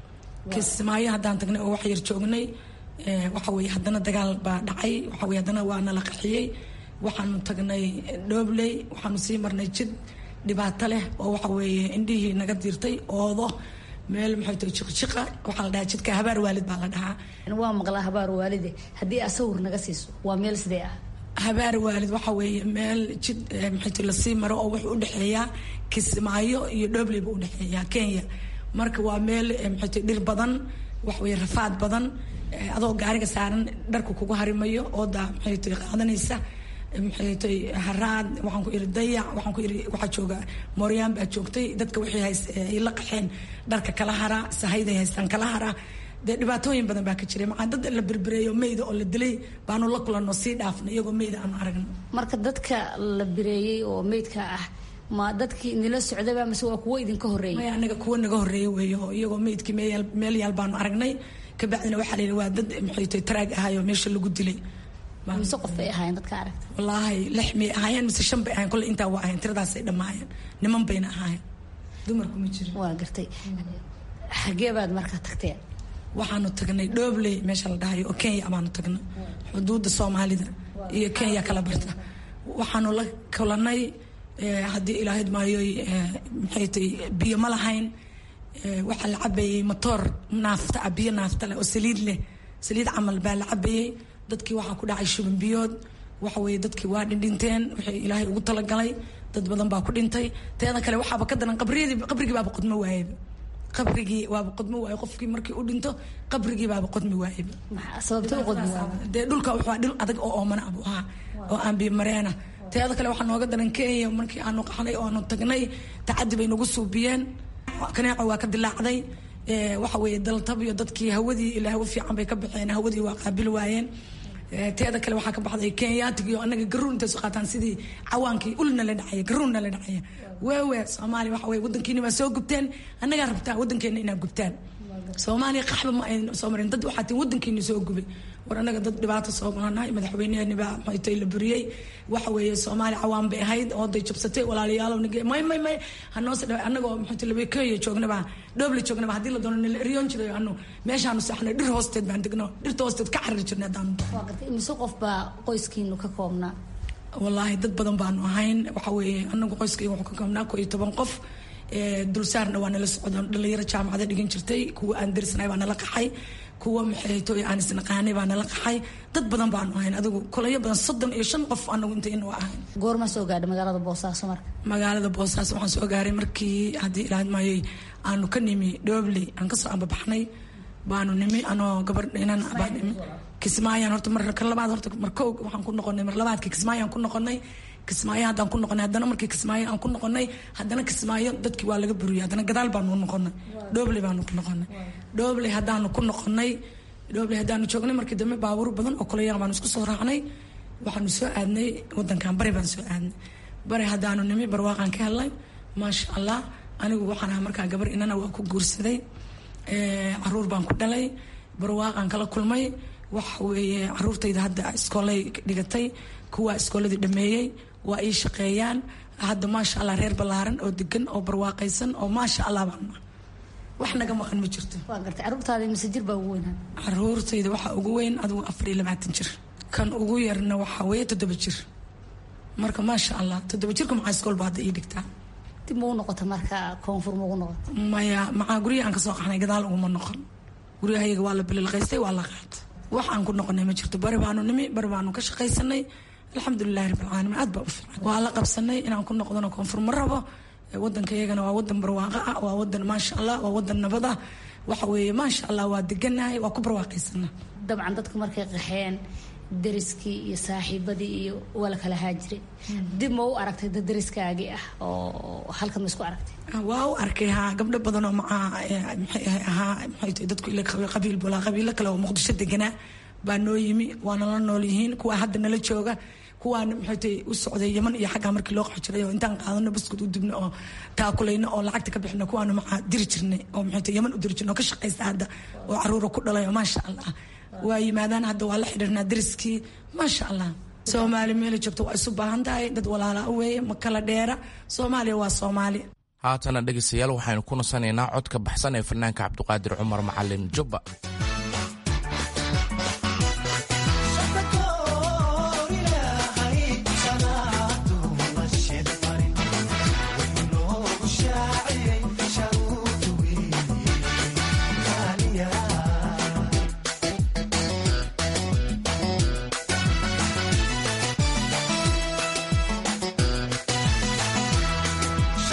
kismaayo haddaan tagnay oo wax yar joognay waxa weeye haddana dagaal baa dhacay waxa weye haddana waa nala qaxiyey waxaanu tagnay dhoobley waxaanu sii marnay jid dhibaato leh oo waxa weeye indhihii naga diirtay oodo meel maxay tahay jiqjiqa waxaa la dhahaa jidka habaar waalid baa la dhahaa
waa maqlaa habaar waalide haddii asawir naga siiso waa meel sidee ah
habaar waalid waxa weeye meel jid maxayt lasii maro oo wuxuu udhexeeyaa kismaayo iyo dhobley buu udhexeeyaa kenya marka waa meel maxayt dhir badan wax weye rafaad badan adoo gaariga saaran dharka kugu harimayo ooda maxayt qaadanaysa maxaytay haraad waxaan ku iri dayac waxaan ku iri waxaa jooga mooryaan baa joogtay dadka waxay hays ay la qaxeen dharka kala hara sahayday haystaan kala hara dee dhibaatooyin badan baa ka jiray maxaa dad la berbereeyo meyda oo la dilay baanu la kulanno sii dhaafnay iyagoo meyda aanu aragno
marka dadka la bireeyey oo meydka ah ma dadkii nila socdaba mase waa kuwo idinka horreeyay
maya anaga kuwo naga horreeyay weeyo iyagoo meydkii meel meel yaal baanu aragnay kabacdina waxaa la yidhi waa dad maxay tahay taraag ahayoo meesha lagu dilay
mise qof bay ahaayeen dadka aragta
wallaahi lix may ahaayeen mise shan bay ahayen kolle intaa waa ahayen tiradaasay dhammaayeen niman bayna ahaayeen dumarku ma jirin
waa gartay xagee baad markaa tagteen
waxaanu tagnay dhoobley meesha la dhahayo oo kenya baanu tagnay xuduudda soomaalida iyo kenya kala barta waxaanu la kulanay haddii ilaahid maayoy maxay tahay biyo ma lahayn waxaa la cabayey motoor naafta ah biyo naafta leh oo saliid leh saliid camal baa la cabayey dadkii waxaa ku dhacay shuban biyood waxa weeye dadkii waa dhindhinteen waxay ilaahay ugu talagalay dad badan baa ku dhintay teeda kale waxaaba ka daran qabriyadii qabrigii baaba qodmo waayeba qabrigii waaba qodmo waaye qofkii markii u dhinto qabrigii baaba qodmi waayeba
sababta qodmi
dee dhulka wuxuu dhul adag oo oomana abu ahaa oo aan biyo mareena teeda kale waxaa nooga daran kenya markii aanu qaxnay oo aanu tagnay tacadi bay nagu suubiyeen kaneeco waa ka dilaacday waxa weeye daltab iyo dadkii hawadii ilaa hawo fiican bay ka baxeen hawadii waa qaabil waayeen teeda kale waxaa ka baxday kenyatig iyo anaga garuun intay soo qaataan sidii cawaankii ulna la dhacaya garuunna la dhacaya weewe soomaaliya waxa weye wadankiina waa soo gubteen annagaa rabtaa wadankeena inaad gubtaan soomaaliya qaxba ma ayna soo marin dad waxaa tiin wadankiina soo gubay war anaga dad dhibaato soo maranahay madaxweyneheeni baa maxaytay la buriyey waxa weeye soomaaliya cawaan bay ahayd ooday jabsatay walaalayaalow nige may may may hanoose dhawa anagoo maxaytay labekeeya joognaba dhoobla joognaba haddii la doono nala eriyoon jiray anu meeshaanu saxnay dhir hoosteed baan degno dhirta hoosteed ka carari jirnay haddaanu
mise qof baa qoyskiinu ka koobnaa
wallaahi dad badan baanu ahayn waxa weeye anagu qoyskayga wuxuu ka koobnaa koo iyo toban qof dulsaarna waa nala socdaan dhalinyaro jaamacada dhigan jirtay kuwa aan darisnay baa nala qaxay kuwa maxayto aan isnaqaanay baa nala qaxay dad badan baanu ahayn adigu kolayo badan soddon iyo shan qof anagu intayna waa ahayn
goorma soo gaadhay magaalada boosaaso marka
magaalada boosaaso waxaan soo gaaray markii haddii ilaahad maayey aanu ka nimi dhobley aan kasoo ambabaxnay baanu nimi anoo gabar inan baa nimi kismaayaan horta mar ka labaad horta mar kow waxaan ku noqonay mar labaadkii kismaayaan ku noqonay kismaayo haddaan ku noqonay haddana markii kismaayo aan ku noqonay haddana kismaayo dadkii waa laga buriyay haddana gadaal baanu noqonay dhobley baanu ku noqonay dhobley haddaanu ku noqonay dhobley haddaanu joognay markii dambe baabuur badan oo kaleyaa baanu isku soo raacnay waxaanu soo aadnay wadankan bari baan soo aadnay bari haddaanu nimi barwaaqaan ka helnay maasha allah anigu waxaan ahaa markaa gabar inana waa ku guursaday caruur baan ku dhalay barwaaqaan kala kulmay waxa weeye caruurtayda hadda iskoolay dhigatay kuwaa iskooladii dhameeyey waa ii shaqeeyaan hadda maasha allah reer ballaaran oo degan oo barwaaqaysan oo maasha allah baan wax naga maqan ma jirto
waa gartay caruurtaada mise jir baa ugu weynaa
caruurtayda waxaa ugu weyn adigu afar iyo labaatan jir kan ugu yarna waxaa weeye toddoba jir marka maasha allah toddoba jirka maxaa iskoolba hadda ii dhigtaa
dib ma u noqota marka koonfur ma ugu noqota
maya maxaa guryaha aan kasoo qaxnay gadaal uguma noqon guryahayaga waa la bililqaystay waa la qaatay wax aan ku noqonay ma jirto bari baanu nimi bari baanu ka shaqaysanay alxamdulilahi rabbilcaalamiin aad baa u fiican waa la qabsanay inaan ku noqdono koonfur ma rabo wadankayagana waa wadan barwaaqo ah waa wadan maasha allah waa wadan nabad ah waxa weeye maasha allah waa deganahay waa ku barwaaqaysana
dabcan dadku markay qaxeen dariskii iyo saaxiibadii iyo waa la kala haajiray dib ma u aragtay dad dariskaagii ah oo halkan ma isku aragtay
waa u arkay haa gabdho badan oo macaa maxay ahaa maxay tahay dadku ila qabiil bulaa qabiilo kale oo muqdisho deganaa baa noo yimi waana la nool yihiin kuwa hadda nala jooga kuwaan maxay tahay u socday yaman iyo xaggaa markii loo qaxo jiray oo intaan qaadano baskud u dibno oo taakulayno oo lacagta ka bixino kuwaanu macaa diri jirnay oo maxay tahay yaman u diri jirnay oo ka shaqaysta hadda oo caruura ku dhalay oo maasha allah waa yimaadaan hadda waa la xidhiirnaa dariskii maasha allah soomaali meela joogto waa isu baahan tahay dad walaala weeye ma kala dheera soomaaliya waa soomaali
haatana dhegaystayaal waxaynu ku nasanaynaa codka baxsan ee fanaanka cabdiqaadir cumar macalin jubba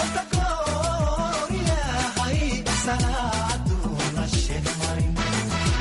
Salaatu la sheeg marin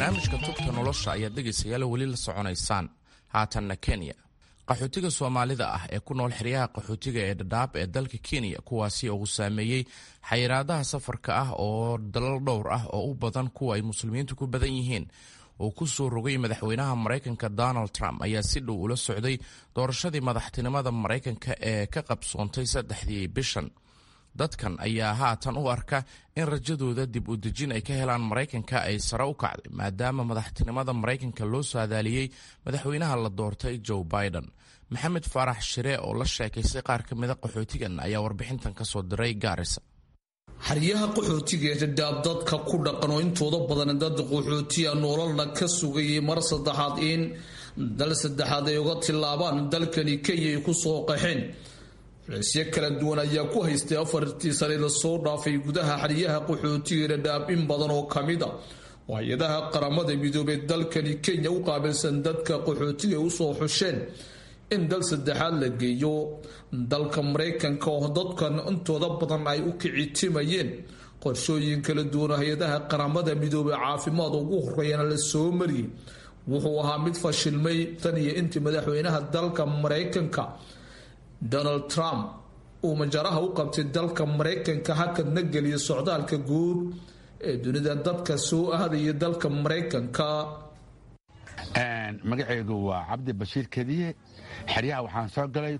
barnaamijka tubta nolosha ayaad dhegaysayaal weli la soconaysaan haatanna kenya qaxootiga soomaalida ah ee ku nool xeryaha qaxootiga ee dhadhaab ee dalka kenya kuwaasi oo uu saameeyey xayiraadaha safarka ah oo dalal dhowr ah oo u badan kuwa ay muslimiintu ku badan yihiin uu ku soo rogay madaxweynaha maraykanka donald trump ayaa si dhow ula socday doorashadii madaxtinimada maraykanka ee ka qabsoontay saddexdii bishan dadkan ayaa haatan u arka in rajadooda dib u dejin ay ka helaan maraykanka ay sare u kacday maadaama madaxtinimada maraykanka loo saadaaliyey madaxweynaha la doortay joe biden maxamed faarax shire oo la sheekaystay qaar ka mida qaxootigan ayaa warbixintan ka soo diray gaarisa
xeryaha qaxootiga ee dhadhaab dadka ku dhaqan oo intooda badan dad qaxootiya nololna ka sugayay mar saddexaad in dal saddexaad ay uga tilaabaan dalkani kenya ay ku soo qaxeen culeysyo kala duwan ayaa ku haystay afartii sane lasoo dhaafay gudaha xeryaha qaxootiga dhadhaab in badan oo kamid a oo hay-adaha qaramada midoobey dalkani kenya u qaabilsan dadka qaxootiga ay usoo xusheen in dal saddexaad la geeyo dalka maraykanka oo dadkan intooda badan ay u kicitimayeen qorshooyin kala duwan hay-adaha qaramada midoobey caafimaad ugu horeeyana la soo mariyey wuxuu ahaa mid fashilmay tan iyo intii madaxweynaha dalka maraykanka donald trump uu majaraha u qabtay dalka maraykanka hakadna geliyay socdaalka guud ee dunida dadka soo aadaya dalka maraykanka
magacaygu waa cabdi bashiir kediye xeryaha waxaan soo galay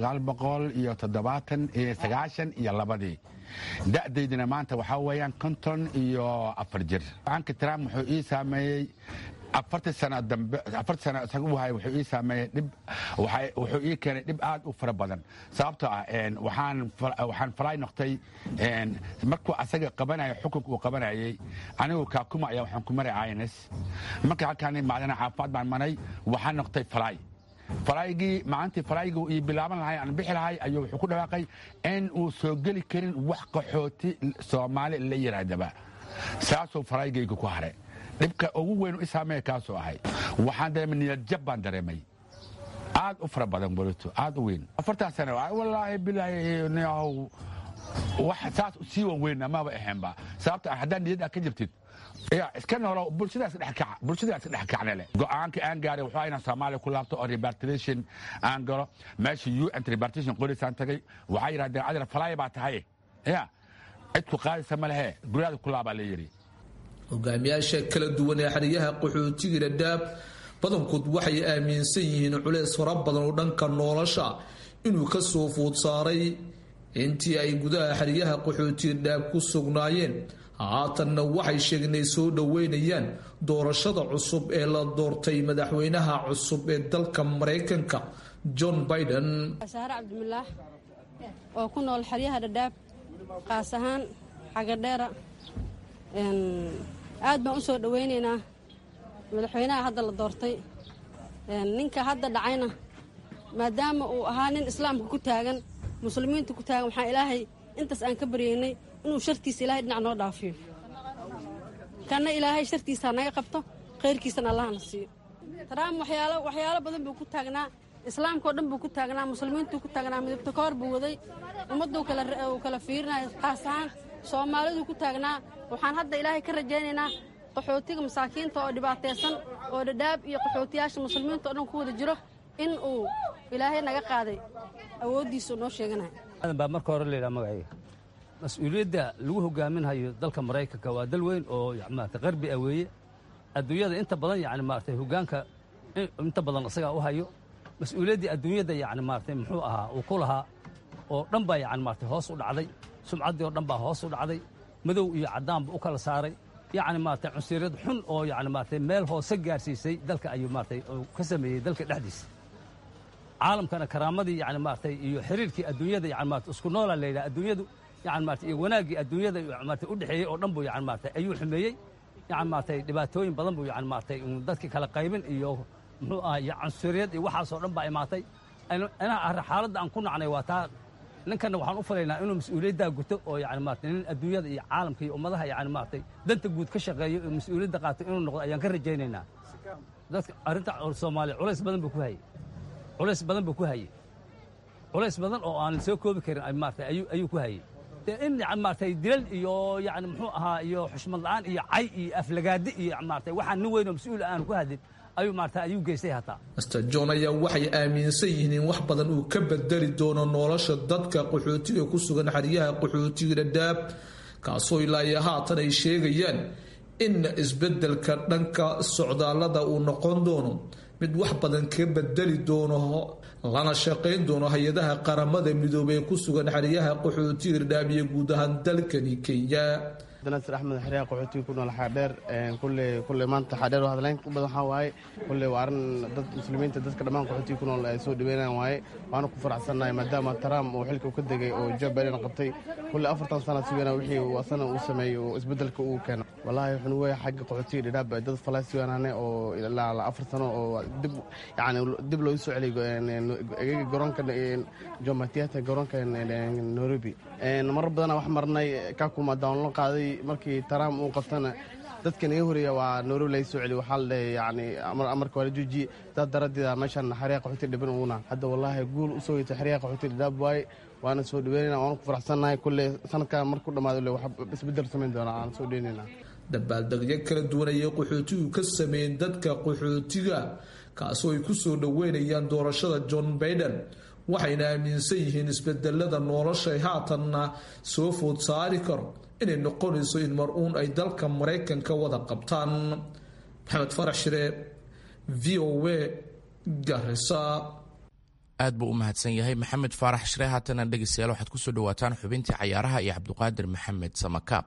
iyo labadii da'daydina maanta waxaa weeyaan konton iyo afar jir aanka trump wuxuu ii saameeyey afartii sano dambe afartii sano isaga u hayay wuxuu ii saameeyey dhib wuxuu ii keenay dhib aad u fara badan sababtoo ah waxaan waxaan falaay noqtay markuu asaga qabanaya xukunka uu qabanayay anigu kaakuma ayaa waxaan ku maray ins marka halkaan macdana caafimaad baan maray waxaan noqtay falaay falaygii maalintii falaygii ii bilaaban lahay aan bixi lahay ayuu wuxuu ku dhawaaqay in uu soo geli karin wax qaxooti soomaali la yidhaahdaba saasuu falaygayga ku hare dhibka ugu weyn i saameeya kaasoo ahay waxaan dareemay niyadjab baan dareemay aad u fara badan bolito aad u weyn afartan sano wallaahi bilaahi wax saas sii wan weyn amaba ahaynba sababta haddaa niyadda ka jirtid ya iska noolo bulshadaas dhexkaca bulshadaas dhexkacne leh go-aanka aan gaaray wuxuu inaan soomaaliya ku laabto oo repartition aan galo meesha un repartition qorisaan tagay waxaa yidhahdeen adina falaaya baa tahay ya cid ku qaadaysa ma lehe guryaada ku laabaa la yidhi
hogaamiyaasha kala duwan ee xeryaha qaxootiga dhadhaab badankood waxay aaminsan yihiin culeys fara badan oo dhanka nolosha inuu ka soo food saaray intii ay gudaha xeryaha qaxootiga dhadhaab ku sugnaayeen haatanna waxay sheegeen inay soo dhoweynayaan doorashada cusub ee la doortay madaxweynaha cusub ee dalka maraykanka john biden
saare cabdimilaax oo ku nool xeryaha dhadhaab qaas ahaan xagadheera aad baan u soo dhowaynaynaa madaxweynaha hadda la doortay ninka hadda dhacayna maadaama uu ahaa nin islaamka ku taagan muslimiinta ku taagan waxaan ilaahay intaas aan ka baryaynay inuu shartiisa ilahay dhinac noo dhaafiyo kanna ilaahay shartiisa naga qabto khayrkiisana allahna siiyo taraam waxyaalo waxyaalo badan buu ku taagnaa islaamka oo dhan buu ku taagnaa muslimiintuu ku taagnaa midabta ka hor buu waday ummaddu uu kala fiirinaya qaas ahaan soomaaliduu ku taagnaa waxaan hadda ilaahay ka rajaynaynaa qaxootiga masaakiinta oo dhibaataysan oo dhadhaab iyo qaxootiyaasha muslimiinta oo dhan ku wada jiro in uu ilaahay naga qaaday awooddiisuu noo sheeganaya
aadan baa marka hore layidhaha magacayga mas-uuliyadda lagu hogaaminhayo dalka maraykanka waa dal weyn oo maarata qarbi ah weeye adduunyada inta badan yacni maaragtay hoggaanka inta badan isagaa u hayo mas-uuliyaddii adduunyadda yacni maaragtay muxuu ahaa uu ku lahaa oo dhan baa yacni maaragtay hoos u dhacday sumcaddii oo dhan baa hoos u dhacday madow iyo caddaanba u kala saaray yacni maaragtay cunsuriyad xun oo yacni maaragtay meel hoose gaarsiisay dalka ayuu maaragtay ka sameeyey dalka dhexdiisa caalamkana karaamadii yacni maaragtay iyo xiriirkii adduunyada yacni maaragtay isku noolaa la yidhaha adduunyadu yacni maaragtay iyo wanaaggii adduunyada maaragtay u dhexeeyey oo dhan buu yacni maaragtay ayuu xumeeyey yacni maaragtay dhibaatooyin badan buu yacni maaragtay dadkii kala qaybin iyo muxuu ahaa iyo cunsuriyad iyo waxaasoo dhan baa imaatay inaa xaaladda aan ku nacnay waa taa ninkanna waxaan u filaynaa inuu mas-uuliyaddaa guto oo yani maarata nin adduunyada iyo caalamka iyo ummadaha yani maaragtay danta guud ka shaqeeyo oo mas-uuliyadda qaato inuu noqdo ayaan ka rajaynaynaa dadka arrinta soomaaliya culays badan buu ku hayey culays badan buu ku hayey culays badan oo aan soo koobi karin maarata ayuu ayuu ku hayey dee in maaragtay dilal iyo yani muxuu ahaa iyo xushmad la'aan iyo cay iyo aflagaadi iyo maaragtay waxaan nin weyn oo mas-uul aanu ku hadlin ayuu maaragtay ayuu geystay hataa
master john ayaa waxay aaminsan yihiin in wax badan uu ka bedeli doono nolosha dadka qaxootiga ku sugan xeryaha qaxootiga dhadhaab kaasoo ilaa iyo haatan ay sheegayaan in isbedelka dhanka socdaalada uu noqon doono mid wax badan ka bedeli doono lana shaqayn doono hay-adaha qaramada midoobey ee ku sugan xeryaha qaxootiga dhadhaab iyo guud ahaan dalkani kenya
nasir axmed xeryaha qaxootiga ku nool xaadheer kulle kulle maanta xaadheer oo hadlayn u badan waxaa waaye kulle waa arrin dad muslimiinta dadka dhammaan qaxootiga ku nool ay soo dhaweynayaan waaye waana ku faraxsannahay maadaama trump uu xilka ka degay oo joe biden qabtay kulle afartan sana sugana wixii uu asana uu sameeyey oo isbedelka uu keeno wallaahi wuxuu weeye xagga qaxootiga dhidhaab dad falastiyaanane oo ilaa afar sano oo dib yacni dib loogu soo celiyay garoonka jomo theatre garoonka nairobi marar badana wax marnay kakuma downlo qaaday markii trump uu qabtana dadka naga horeeya waa nairobi laga soo celiy waxaa la dhahay yani amarka waa la joojiye dad daradeeda meeshan xeryaha qaxooti dhiban uguna hadda wallaahi guul usoo yita xeryaha qaxooti dhidhaab waaye waana soo dhaweynayna waana ku faraxsannahay kulle sanadkan markuu dhammaado le wax isbedel samayn doona aan soo dhaweynayna
dabaaldegyo kala duwan ayay qaxootigu ka sameeyeen dadka qaxootiga kaasoo ay ku soo dhoweynayaan doorashada john baiden waxayna aaminsan yihiin isbedelada noloshay haatanna soo food saari karo inay noqonayso in mar-uun ay dalka maraykanka wada qabtaan maxamed farax shire v o a garisa
aad buu u mahadsan yahay maxamed faarax shire haatana dhegeystayaal waxaad kusoo dhawaataan xubintii cayaaraha iyo cabdiqaadir maxamed samakaab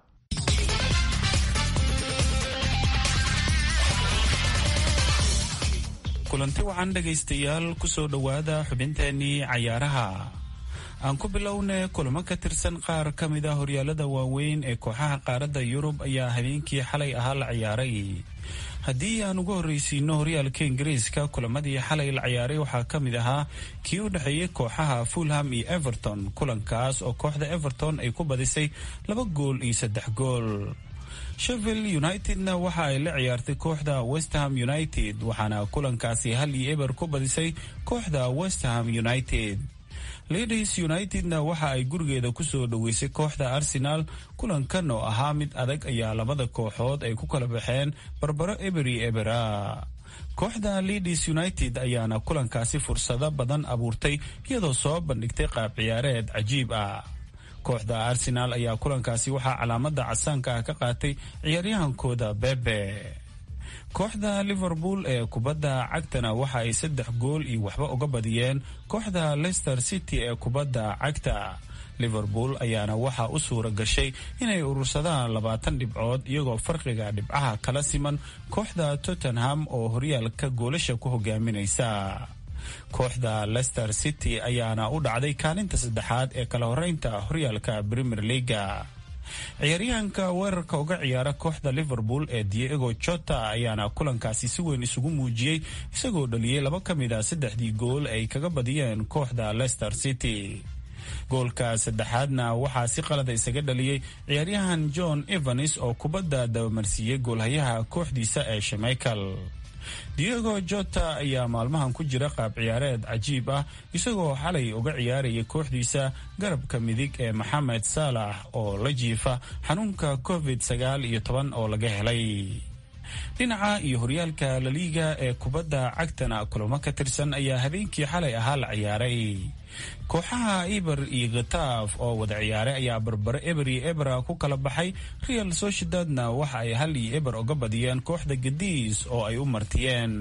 kulanti wacan dhegaystayaal kusoo dhowaada xubinteenii cayaaraha aan ku bilowne kulamo ka tirsan qaar ka mid a horyaalada waaweyn ee kooxaha qaaradda yurub ayaa habeenkii xalay ahaa la ciyaaray haddii aan ugu horreysiino horyaalka ingiriiska kulamadii xalay la ciyaaray waxaa ka mid ahaa kii u dhexeeyey kooxaha fulham iyo everton kulankaas oo kooxda everton ay ku badisay laba gool iyo saddex gool sheffield unitedna waxa ay la ciyaartay kooxda westham united waxaana kulankaasi hal iyo eber ku badisay kooxda westham united ladies unitedna waxa ay gurigeeda kusoo dhoweysay kooxda arsenal kulankan oo ahaa mid adag ayaa labada kooxood ay ku kala baxeen barbaro eberi ebera kooxda ladies united ayaana kulankaasi fursado badan abuurtay iyadoo soo bandhigtay qaab ciyaareed cajiib ah kooxda arsenal ayaa kulankaasi waxaa calaamada casaanka ah ka qaatay ciyaaryahankooda bebe kooxda liverpool ee kubadda cagtana waxa ay saddex gool iyo waxba uga badiyeen kooxda leicester city ee kubadda cagta liverpool ayaana waxaa u suura gashay inay urursadaan labaatan dhibcood iyagoo farqiga dhibcaha kala siman kooxda tottenham oo horyaalka goolasha ku hogaaminaysa kooxda leicester city ayaana u dhacday kaalinta saddexaad ee kala horeynta horyaalka premier leaga ciyaaryahanka weerarka uga ciyaara kooxda liverpool ee diego jota ayaana kulankaasi si weyn isugu muujiyey isagoo dhaliyey laba ka mid a saddexdii gool ay kaga badiyeen kooxda leicester city goolka saddexaadna waxaa si qalada isaga dhaliyey ciyaaryahan john evans oo kubadda dabamarsiiyey goolhayaha kooxdiisa ee shemichael diego jota ayaa maalmahan ku jira qaab ciyaareed cajiib ah isagoo xalay uga ciyaaraya kooxdiisa garabka midig ee maxamed saalax oo la jiifa xanuunka covid sagaal iyo toban oo laga helay dhinaca iyo horyaalka laliiga ee kubadda cagtana kulamo ka tirsan ayaa habeenkii xalay ahaa la ciyaaray kooxaha iber iyo khataaf oo wada ciyaaray ayaa barbaro eber iyo ebera ku kala baxay real sociedadna waxa ay hal iyo eber uga badiyeen kooxda gadiis oo ay u martiyeen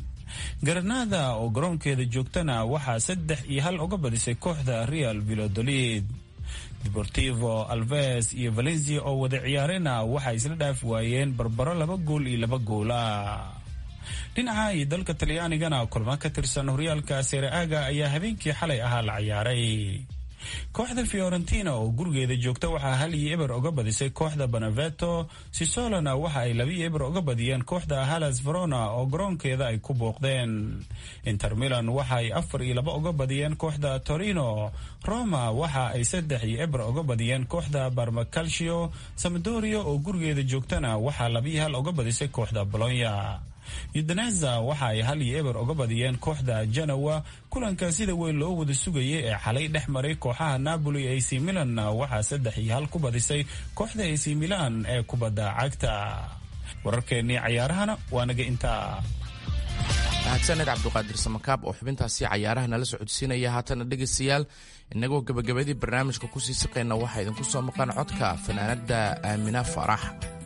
garanada oo garoonkeeda joogtana waxaa saddex iyo hal uga badisay kooxda real vilodolid deportivo alves iyo valencia oo wada ciyaarayna waxay isla dhaafi waayeen barbaro laba gool iyo laba goola dhinaca iyo dalka talyaanigana kulmo ka tirsan horyaalka sereaga ayaa habeenkii xalay ahaa la ciyaaray kooxda fiorentina oo gurigeeda joogta waxaa hal iyo eber uga badisay kooxda beneveto sisolona waxa ay laba iyo eber uga badiyeen kooxda halas verona oo garoonkeeda ay ku booqdeen inter milan waxa ay afar iyo laba uga badiyeen kooxda torino roma waxa ay saddex iyo eber uga badiyeen kooxda barmacalcio samadoria oo gurigeeda joogtana waxaa laba iyo hal uga badisay kooxda bolonya yudaneza waxa ay hal iyo eber uga badiyeen kooxda janawa kulanka sida weyn loo wada sugayay ee xalay dhex maray kooxaha napoli ac milan waxaa saddex iyo hal ku badisay kooxda ac milan ee kubadda cagta wararkeennii cayaarahana waa naga intaa
mahadsaned cabduqaadir samakaab oo xubintaasi cayaaraha nala socodsiinaya haatana dhegaystayaal innagoo gebagabadii barnaamijka kusii siqayna waxaa idinku soo maqan codka fanaanadda aamina farax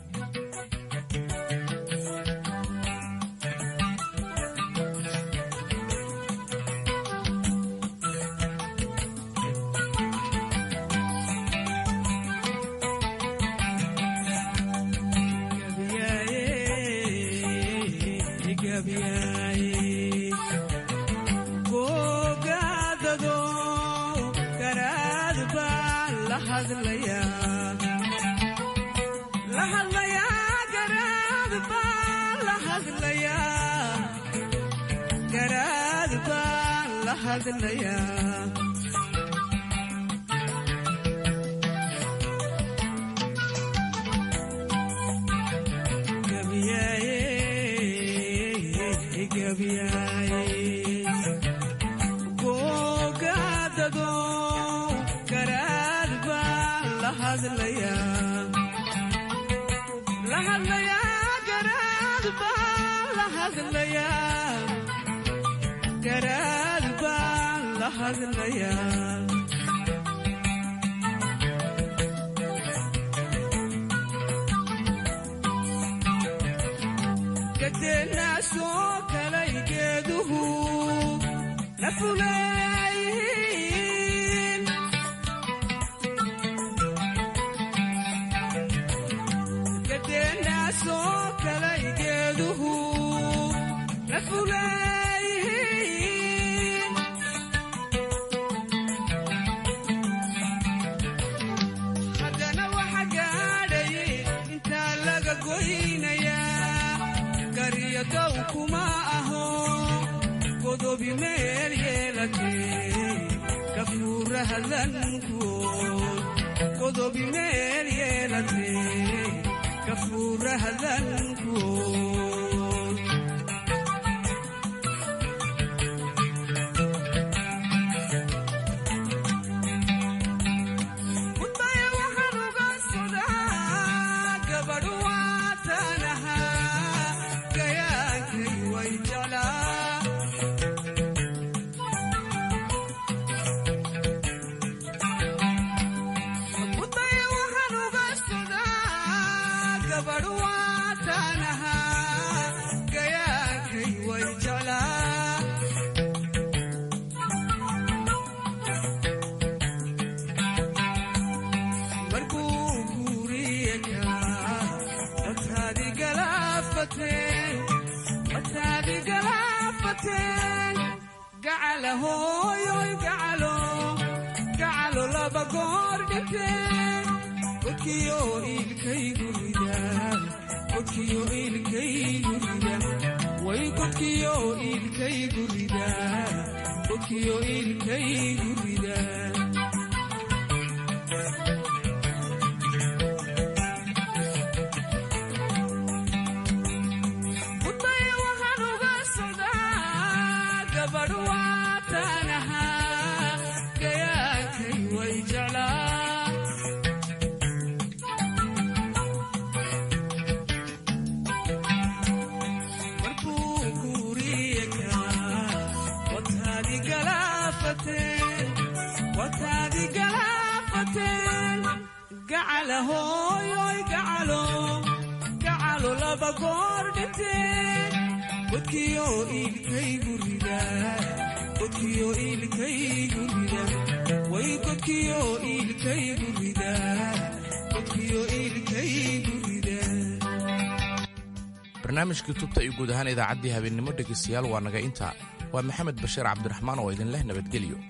barnaamijkii tubta iyo guud ahaan idaacaddii habeennimo dhegaystayaal waa naga intaa waa maxamed bashiir cabdiraxmaan oo idin leh nabadgelyo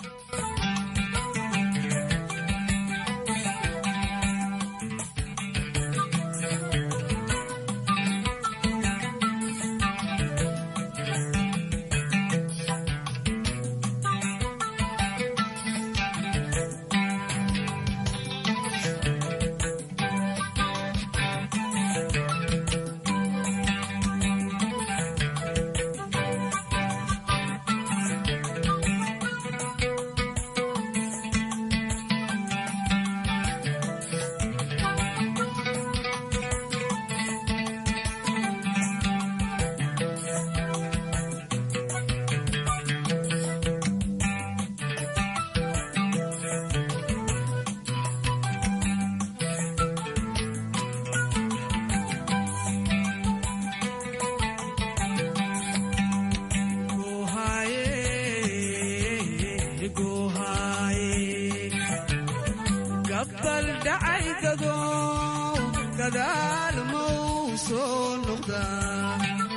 gadaal mau soo noqdaa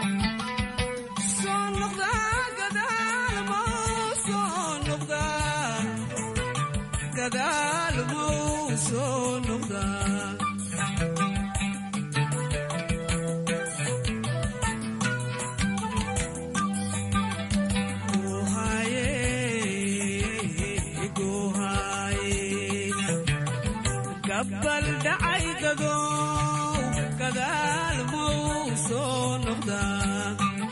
soo noqdaa gadaal mau soo noqdaa gadaal mau soo noqdaa gabbal dhacay dadow gadaal mau soo noqdaa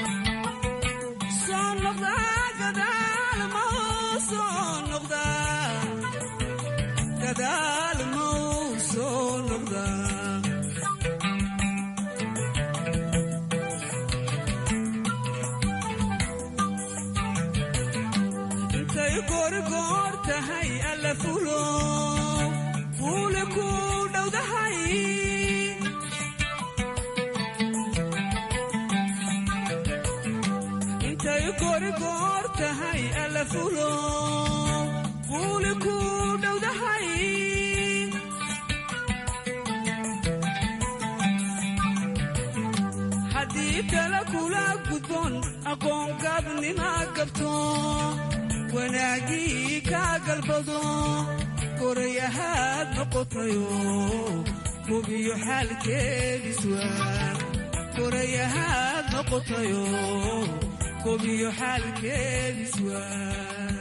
soo noqdaa gadaal mau soo noqdaa gadaal mau soo noqdaa intay goorgoor tahay alla fulo fuule ku dhowdahay intay goorgoor tahay alla fulo fuule ku dhowdahay haddii tala kula gudboon aqoon gaabnima gabto wanaagii kaa galbado gorayahaad noqotayo hubiyo xaalkeediswaa gorayahaad noqotayo hubiyo xaalkeediswaa